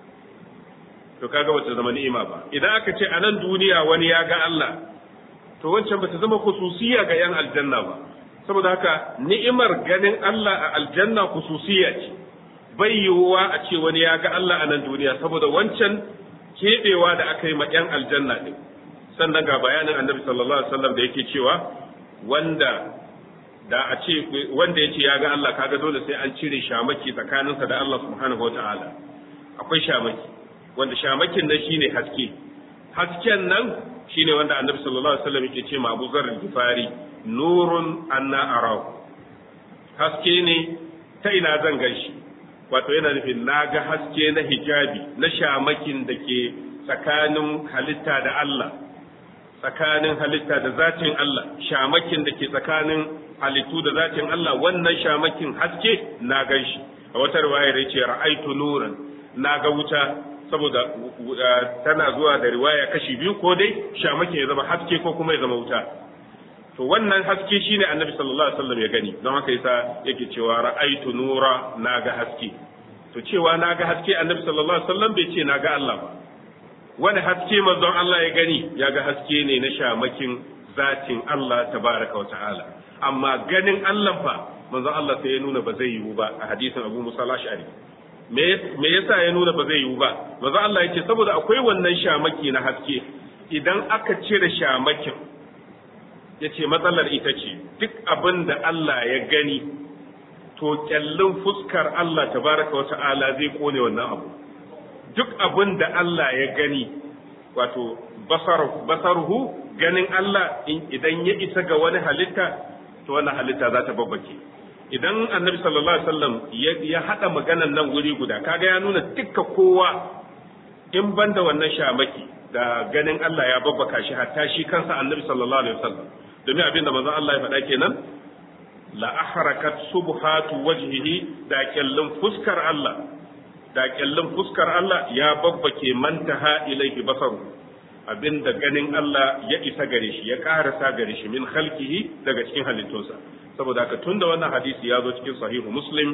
to kaga bata zama ni'ima ba idan aka ce a nan duniya wani ya ga Allah to wancan bata zama khususiya ga yan aljanna ba saboda haka ni'imar ganin Allah a aljanna khususiya ce bai yiwuwa a ce wani ya ga Allah a nan duniya saboda wancan keɓewa da aka yi ma yan aljanna din sannan ga bayanin annabi sallallahu alaihi wasallam da yake cewa wanda da a ce wanda ya ce ya ga Allah kaga dole sai an cire shamaki tsakaninsa da Allah subhanahu wataala akwai shamaki wanda shamakin nan shine haske hasken nan shine wanda annabi sallallahu alaihi wasallam yake ce ma Abu Zar Gifari nurun anna arahu haske ne ta ina zan ganshi wato yana nufin na ga haske na hijabi na shamakin da ke tsakanin halitta da Allah tsakanin halitta da zatin Allah shamakin da ke tsakanin halittu da zatin Allah wannan shamakin haske na ganshi a wata riwayar yace ra'aitu nuran na ga wuta saboda tana zuwa da riwaya kashi biyu ko dai shamakin ya zama haske ko kuma ya zama wuta to wannan haske shine annabi sallallahu alaihi wasallam ya gani don haka yasa yake cewa ra'aitu nura na ga haske to cewa na ga haske annabi sallallahu alaihi wasallam bai ce na ga Allah ba wani haske manzon Allah ya gani ya ga haske ne na shamakin zatin Allah tabaraka wa ta'ala amma ganin Allah fa manzon Allah sai ya nuna ba zai yiwu ba a hadisin Abu Musa al-Ash'ari me yasa ya nuna ba zai yiwu ba manzon Allah yake saboda akwai wannan shamaki na haske idan aka cire shamakin yace matsalar ita ce duk abin da Allah ya gani to kyallin fuskar Allah tabaraka wa ta'ala zai kone wannan abu duk abin da Allah ya gani wato basaruhu ganin Allah idan ya isa ga wani halitta to wannan halitta za ta babbake idan annabi sallallahu alaihi wasallam ya hada maganan nan wuri guda kaga ya nuna dukka kowa in banda wannan shamaki da ganin Allah ya babbaka shi hatta shi kansa annabi sallallahu alaihi wasallam domin abinda manzon Allah ya faɗa kenan la ahrakat subhatu wajhihi da kyallin fuskar Allah da kyallin fuskar Allah ya babbake mantaha ilaihi basaru abinda ganin Allah ya isa gare shi ya karasa gare shi min khalqihi daga cikin halittunsa saboda haka tunda wannan hadisi ya zo cikin sahihu muslim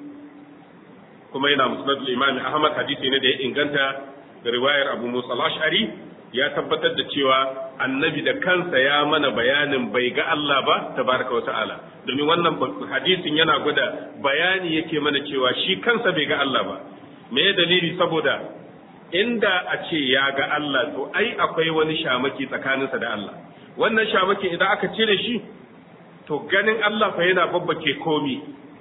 kuma yana musnadul imam ahmad hadisi ne da ya inganta da riwayar abu musa al-ash'ari ya tabbatar da cewa annabi da kansa ya mana bayanin bai ga Allah ba tabaraka wa ta'ala domin wannan hadisin yana gwada bayani yake mana cewa shi kansa bai ga Allah ba me dalili saboda inda a ce ya ga Allah to ai akwai wani shamaki tsakaninsa da Allah wannan shamaki idan aka cire shi to ganin Allah fa yana babbake komi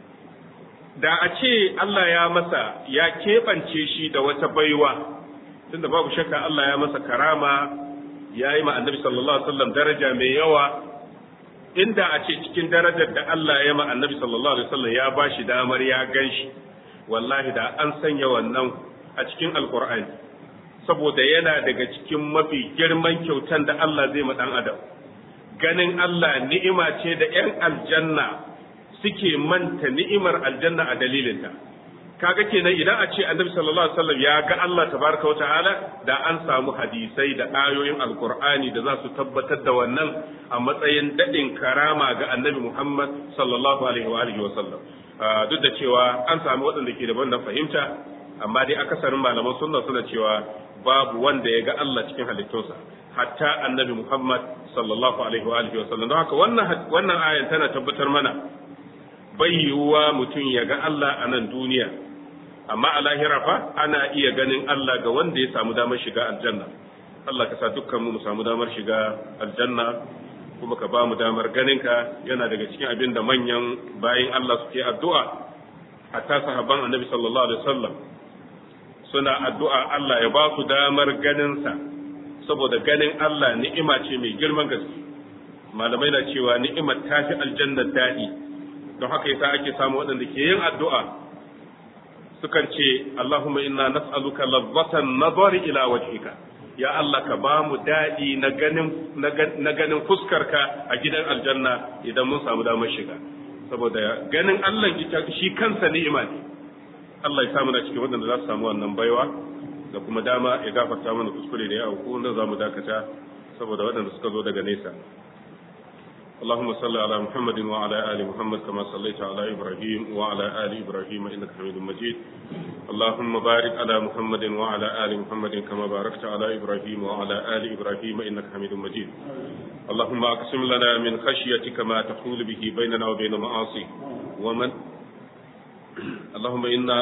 da a ce Allah ya masa ya keɓance shi da wata baiwa tunda babu shakka Allah ya masa karama ya yi ma annabi sallallahu alaihi wasallam daraja mai yawa inda a ce cikin darajar da Allah ya ma annabi sallallahu alaihi wasallam ya ba shi damar ya gan shi wallahi da an sanya wannan a cikin alkur'ani saboda yana daga cikin mafi girman kyautan da Allah zai ma dan adam ganin Allah ni'ima ce da 'yan aljanna suke manta ni'imar aljanna a dalilinta kaga kenan idan a ce annabi sallallahu alaihi wasallam ya ga Allah tabaraka wa ta'ala da an samu hadisai da ayoyin alkur'ani da za su tabbatar da wannan a matsayin dadin karama ga annabi Muhammad sallallahu alaihi wa alihi wasallam duk da cewa an samu waɗanda ke da wannan fahimta amma dai akasarin malaman sunna suna cewa babu wanda ya ga Allah cikin halittunsa hatta annabi Muhammad sallallahu alaihi wa alihi wasallam don haka wannan wannan ayan tana tabbatar mana bai yiwuwa mutum ya ga Allah a nan duniya amma a lahira fa ana iya ganin Allah ga wanda ya samu damar shiga aljanna Allah ka sa dukkan mu mu samu damar shiga aljanna kuma ka ba mu damar ganinka yana daga cikin abin da manyan bayin Allah suke addu'a hatta sahabban annabi sallallahu alaihi wasallam suna addu'a Allah ya ba su damar ganinsa saboda ganin Allah ni'ima ce mai girman gaske malamai na cewa ni'imar ta fi aljannar daɗi don haka yasa ake samu waɗanda ke yin addu'a sukan ce Allahumma inna nas'aluka lazzatan nazari ila wajhika ya Allah ka ba mu daɗi na ganin na ganin fuskarka a gidan aljanna idan mun samu damar shiga saboda ganin Allah shi kansa ni'ima ne Allah ya samu na cikin waɗanda za su samu wannan baiwa da kuma dama ya gafarta mana kuskure da ya auku wanda za mu dakata saboda waɗanda suka zo daga nesa اللهم صل على محمد وعلى آل محمد كما صليت على إبراهيم وعلى آل إبراهيم إنك حميد مجيد اللهم بارك على محمد وعلى آل محمد كما باركت على إبراهيم وعلى آل إبراهيم إنك حميد مجيد اللهم أقسم لنا من خشيتك ما تحول به بيننا وبين معاصيك ومن اللهم إنا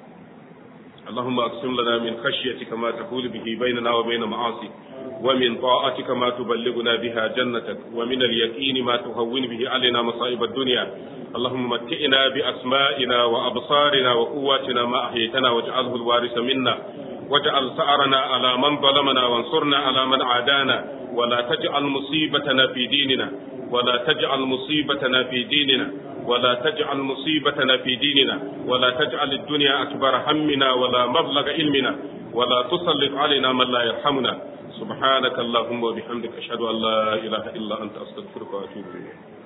اللهم أقسم لنا من خشيتك ما تحول به بيننا وبين معاصيك ومن طاعتك ما تبلغنا بها جنتك ومن اليقين ما تهون به علينا مصائب الدنيا اللهم متئنا بأسمائنا وأبصارنا وقواتنا ما أحييتنا واجعله الوارث منا واجعل ثأرنا على من ظلمنا وانصرنا على من عادانا ولا تجعل مصيبتنا في ديننا ولا تجعل مصيبتنا في ديننا ولا تجعل مصيبتنا في ديننا ولا تجعل الدنيا أكبر همنا ولا مبلغ علمنا ولا تسلط علينا من لا يرحمنا سبحانك اللهم وبحمدك أشهد أن لا إله إلا أنت أستغفرك وأتوب إليك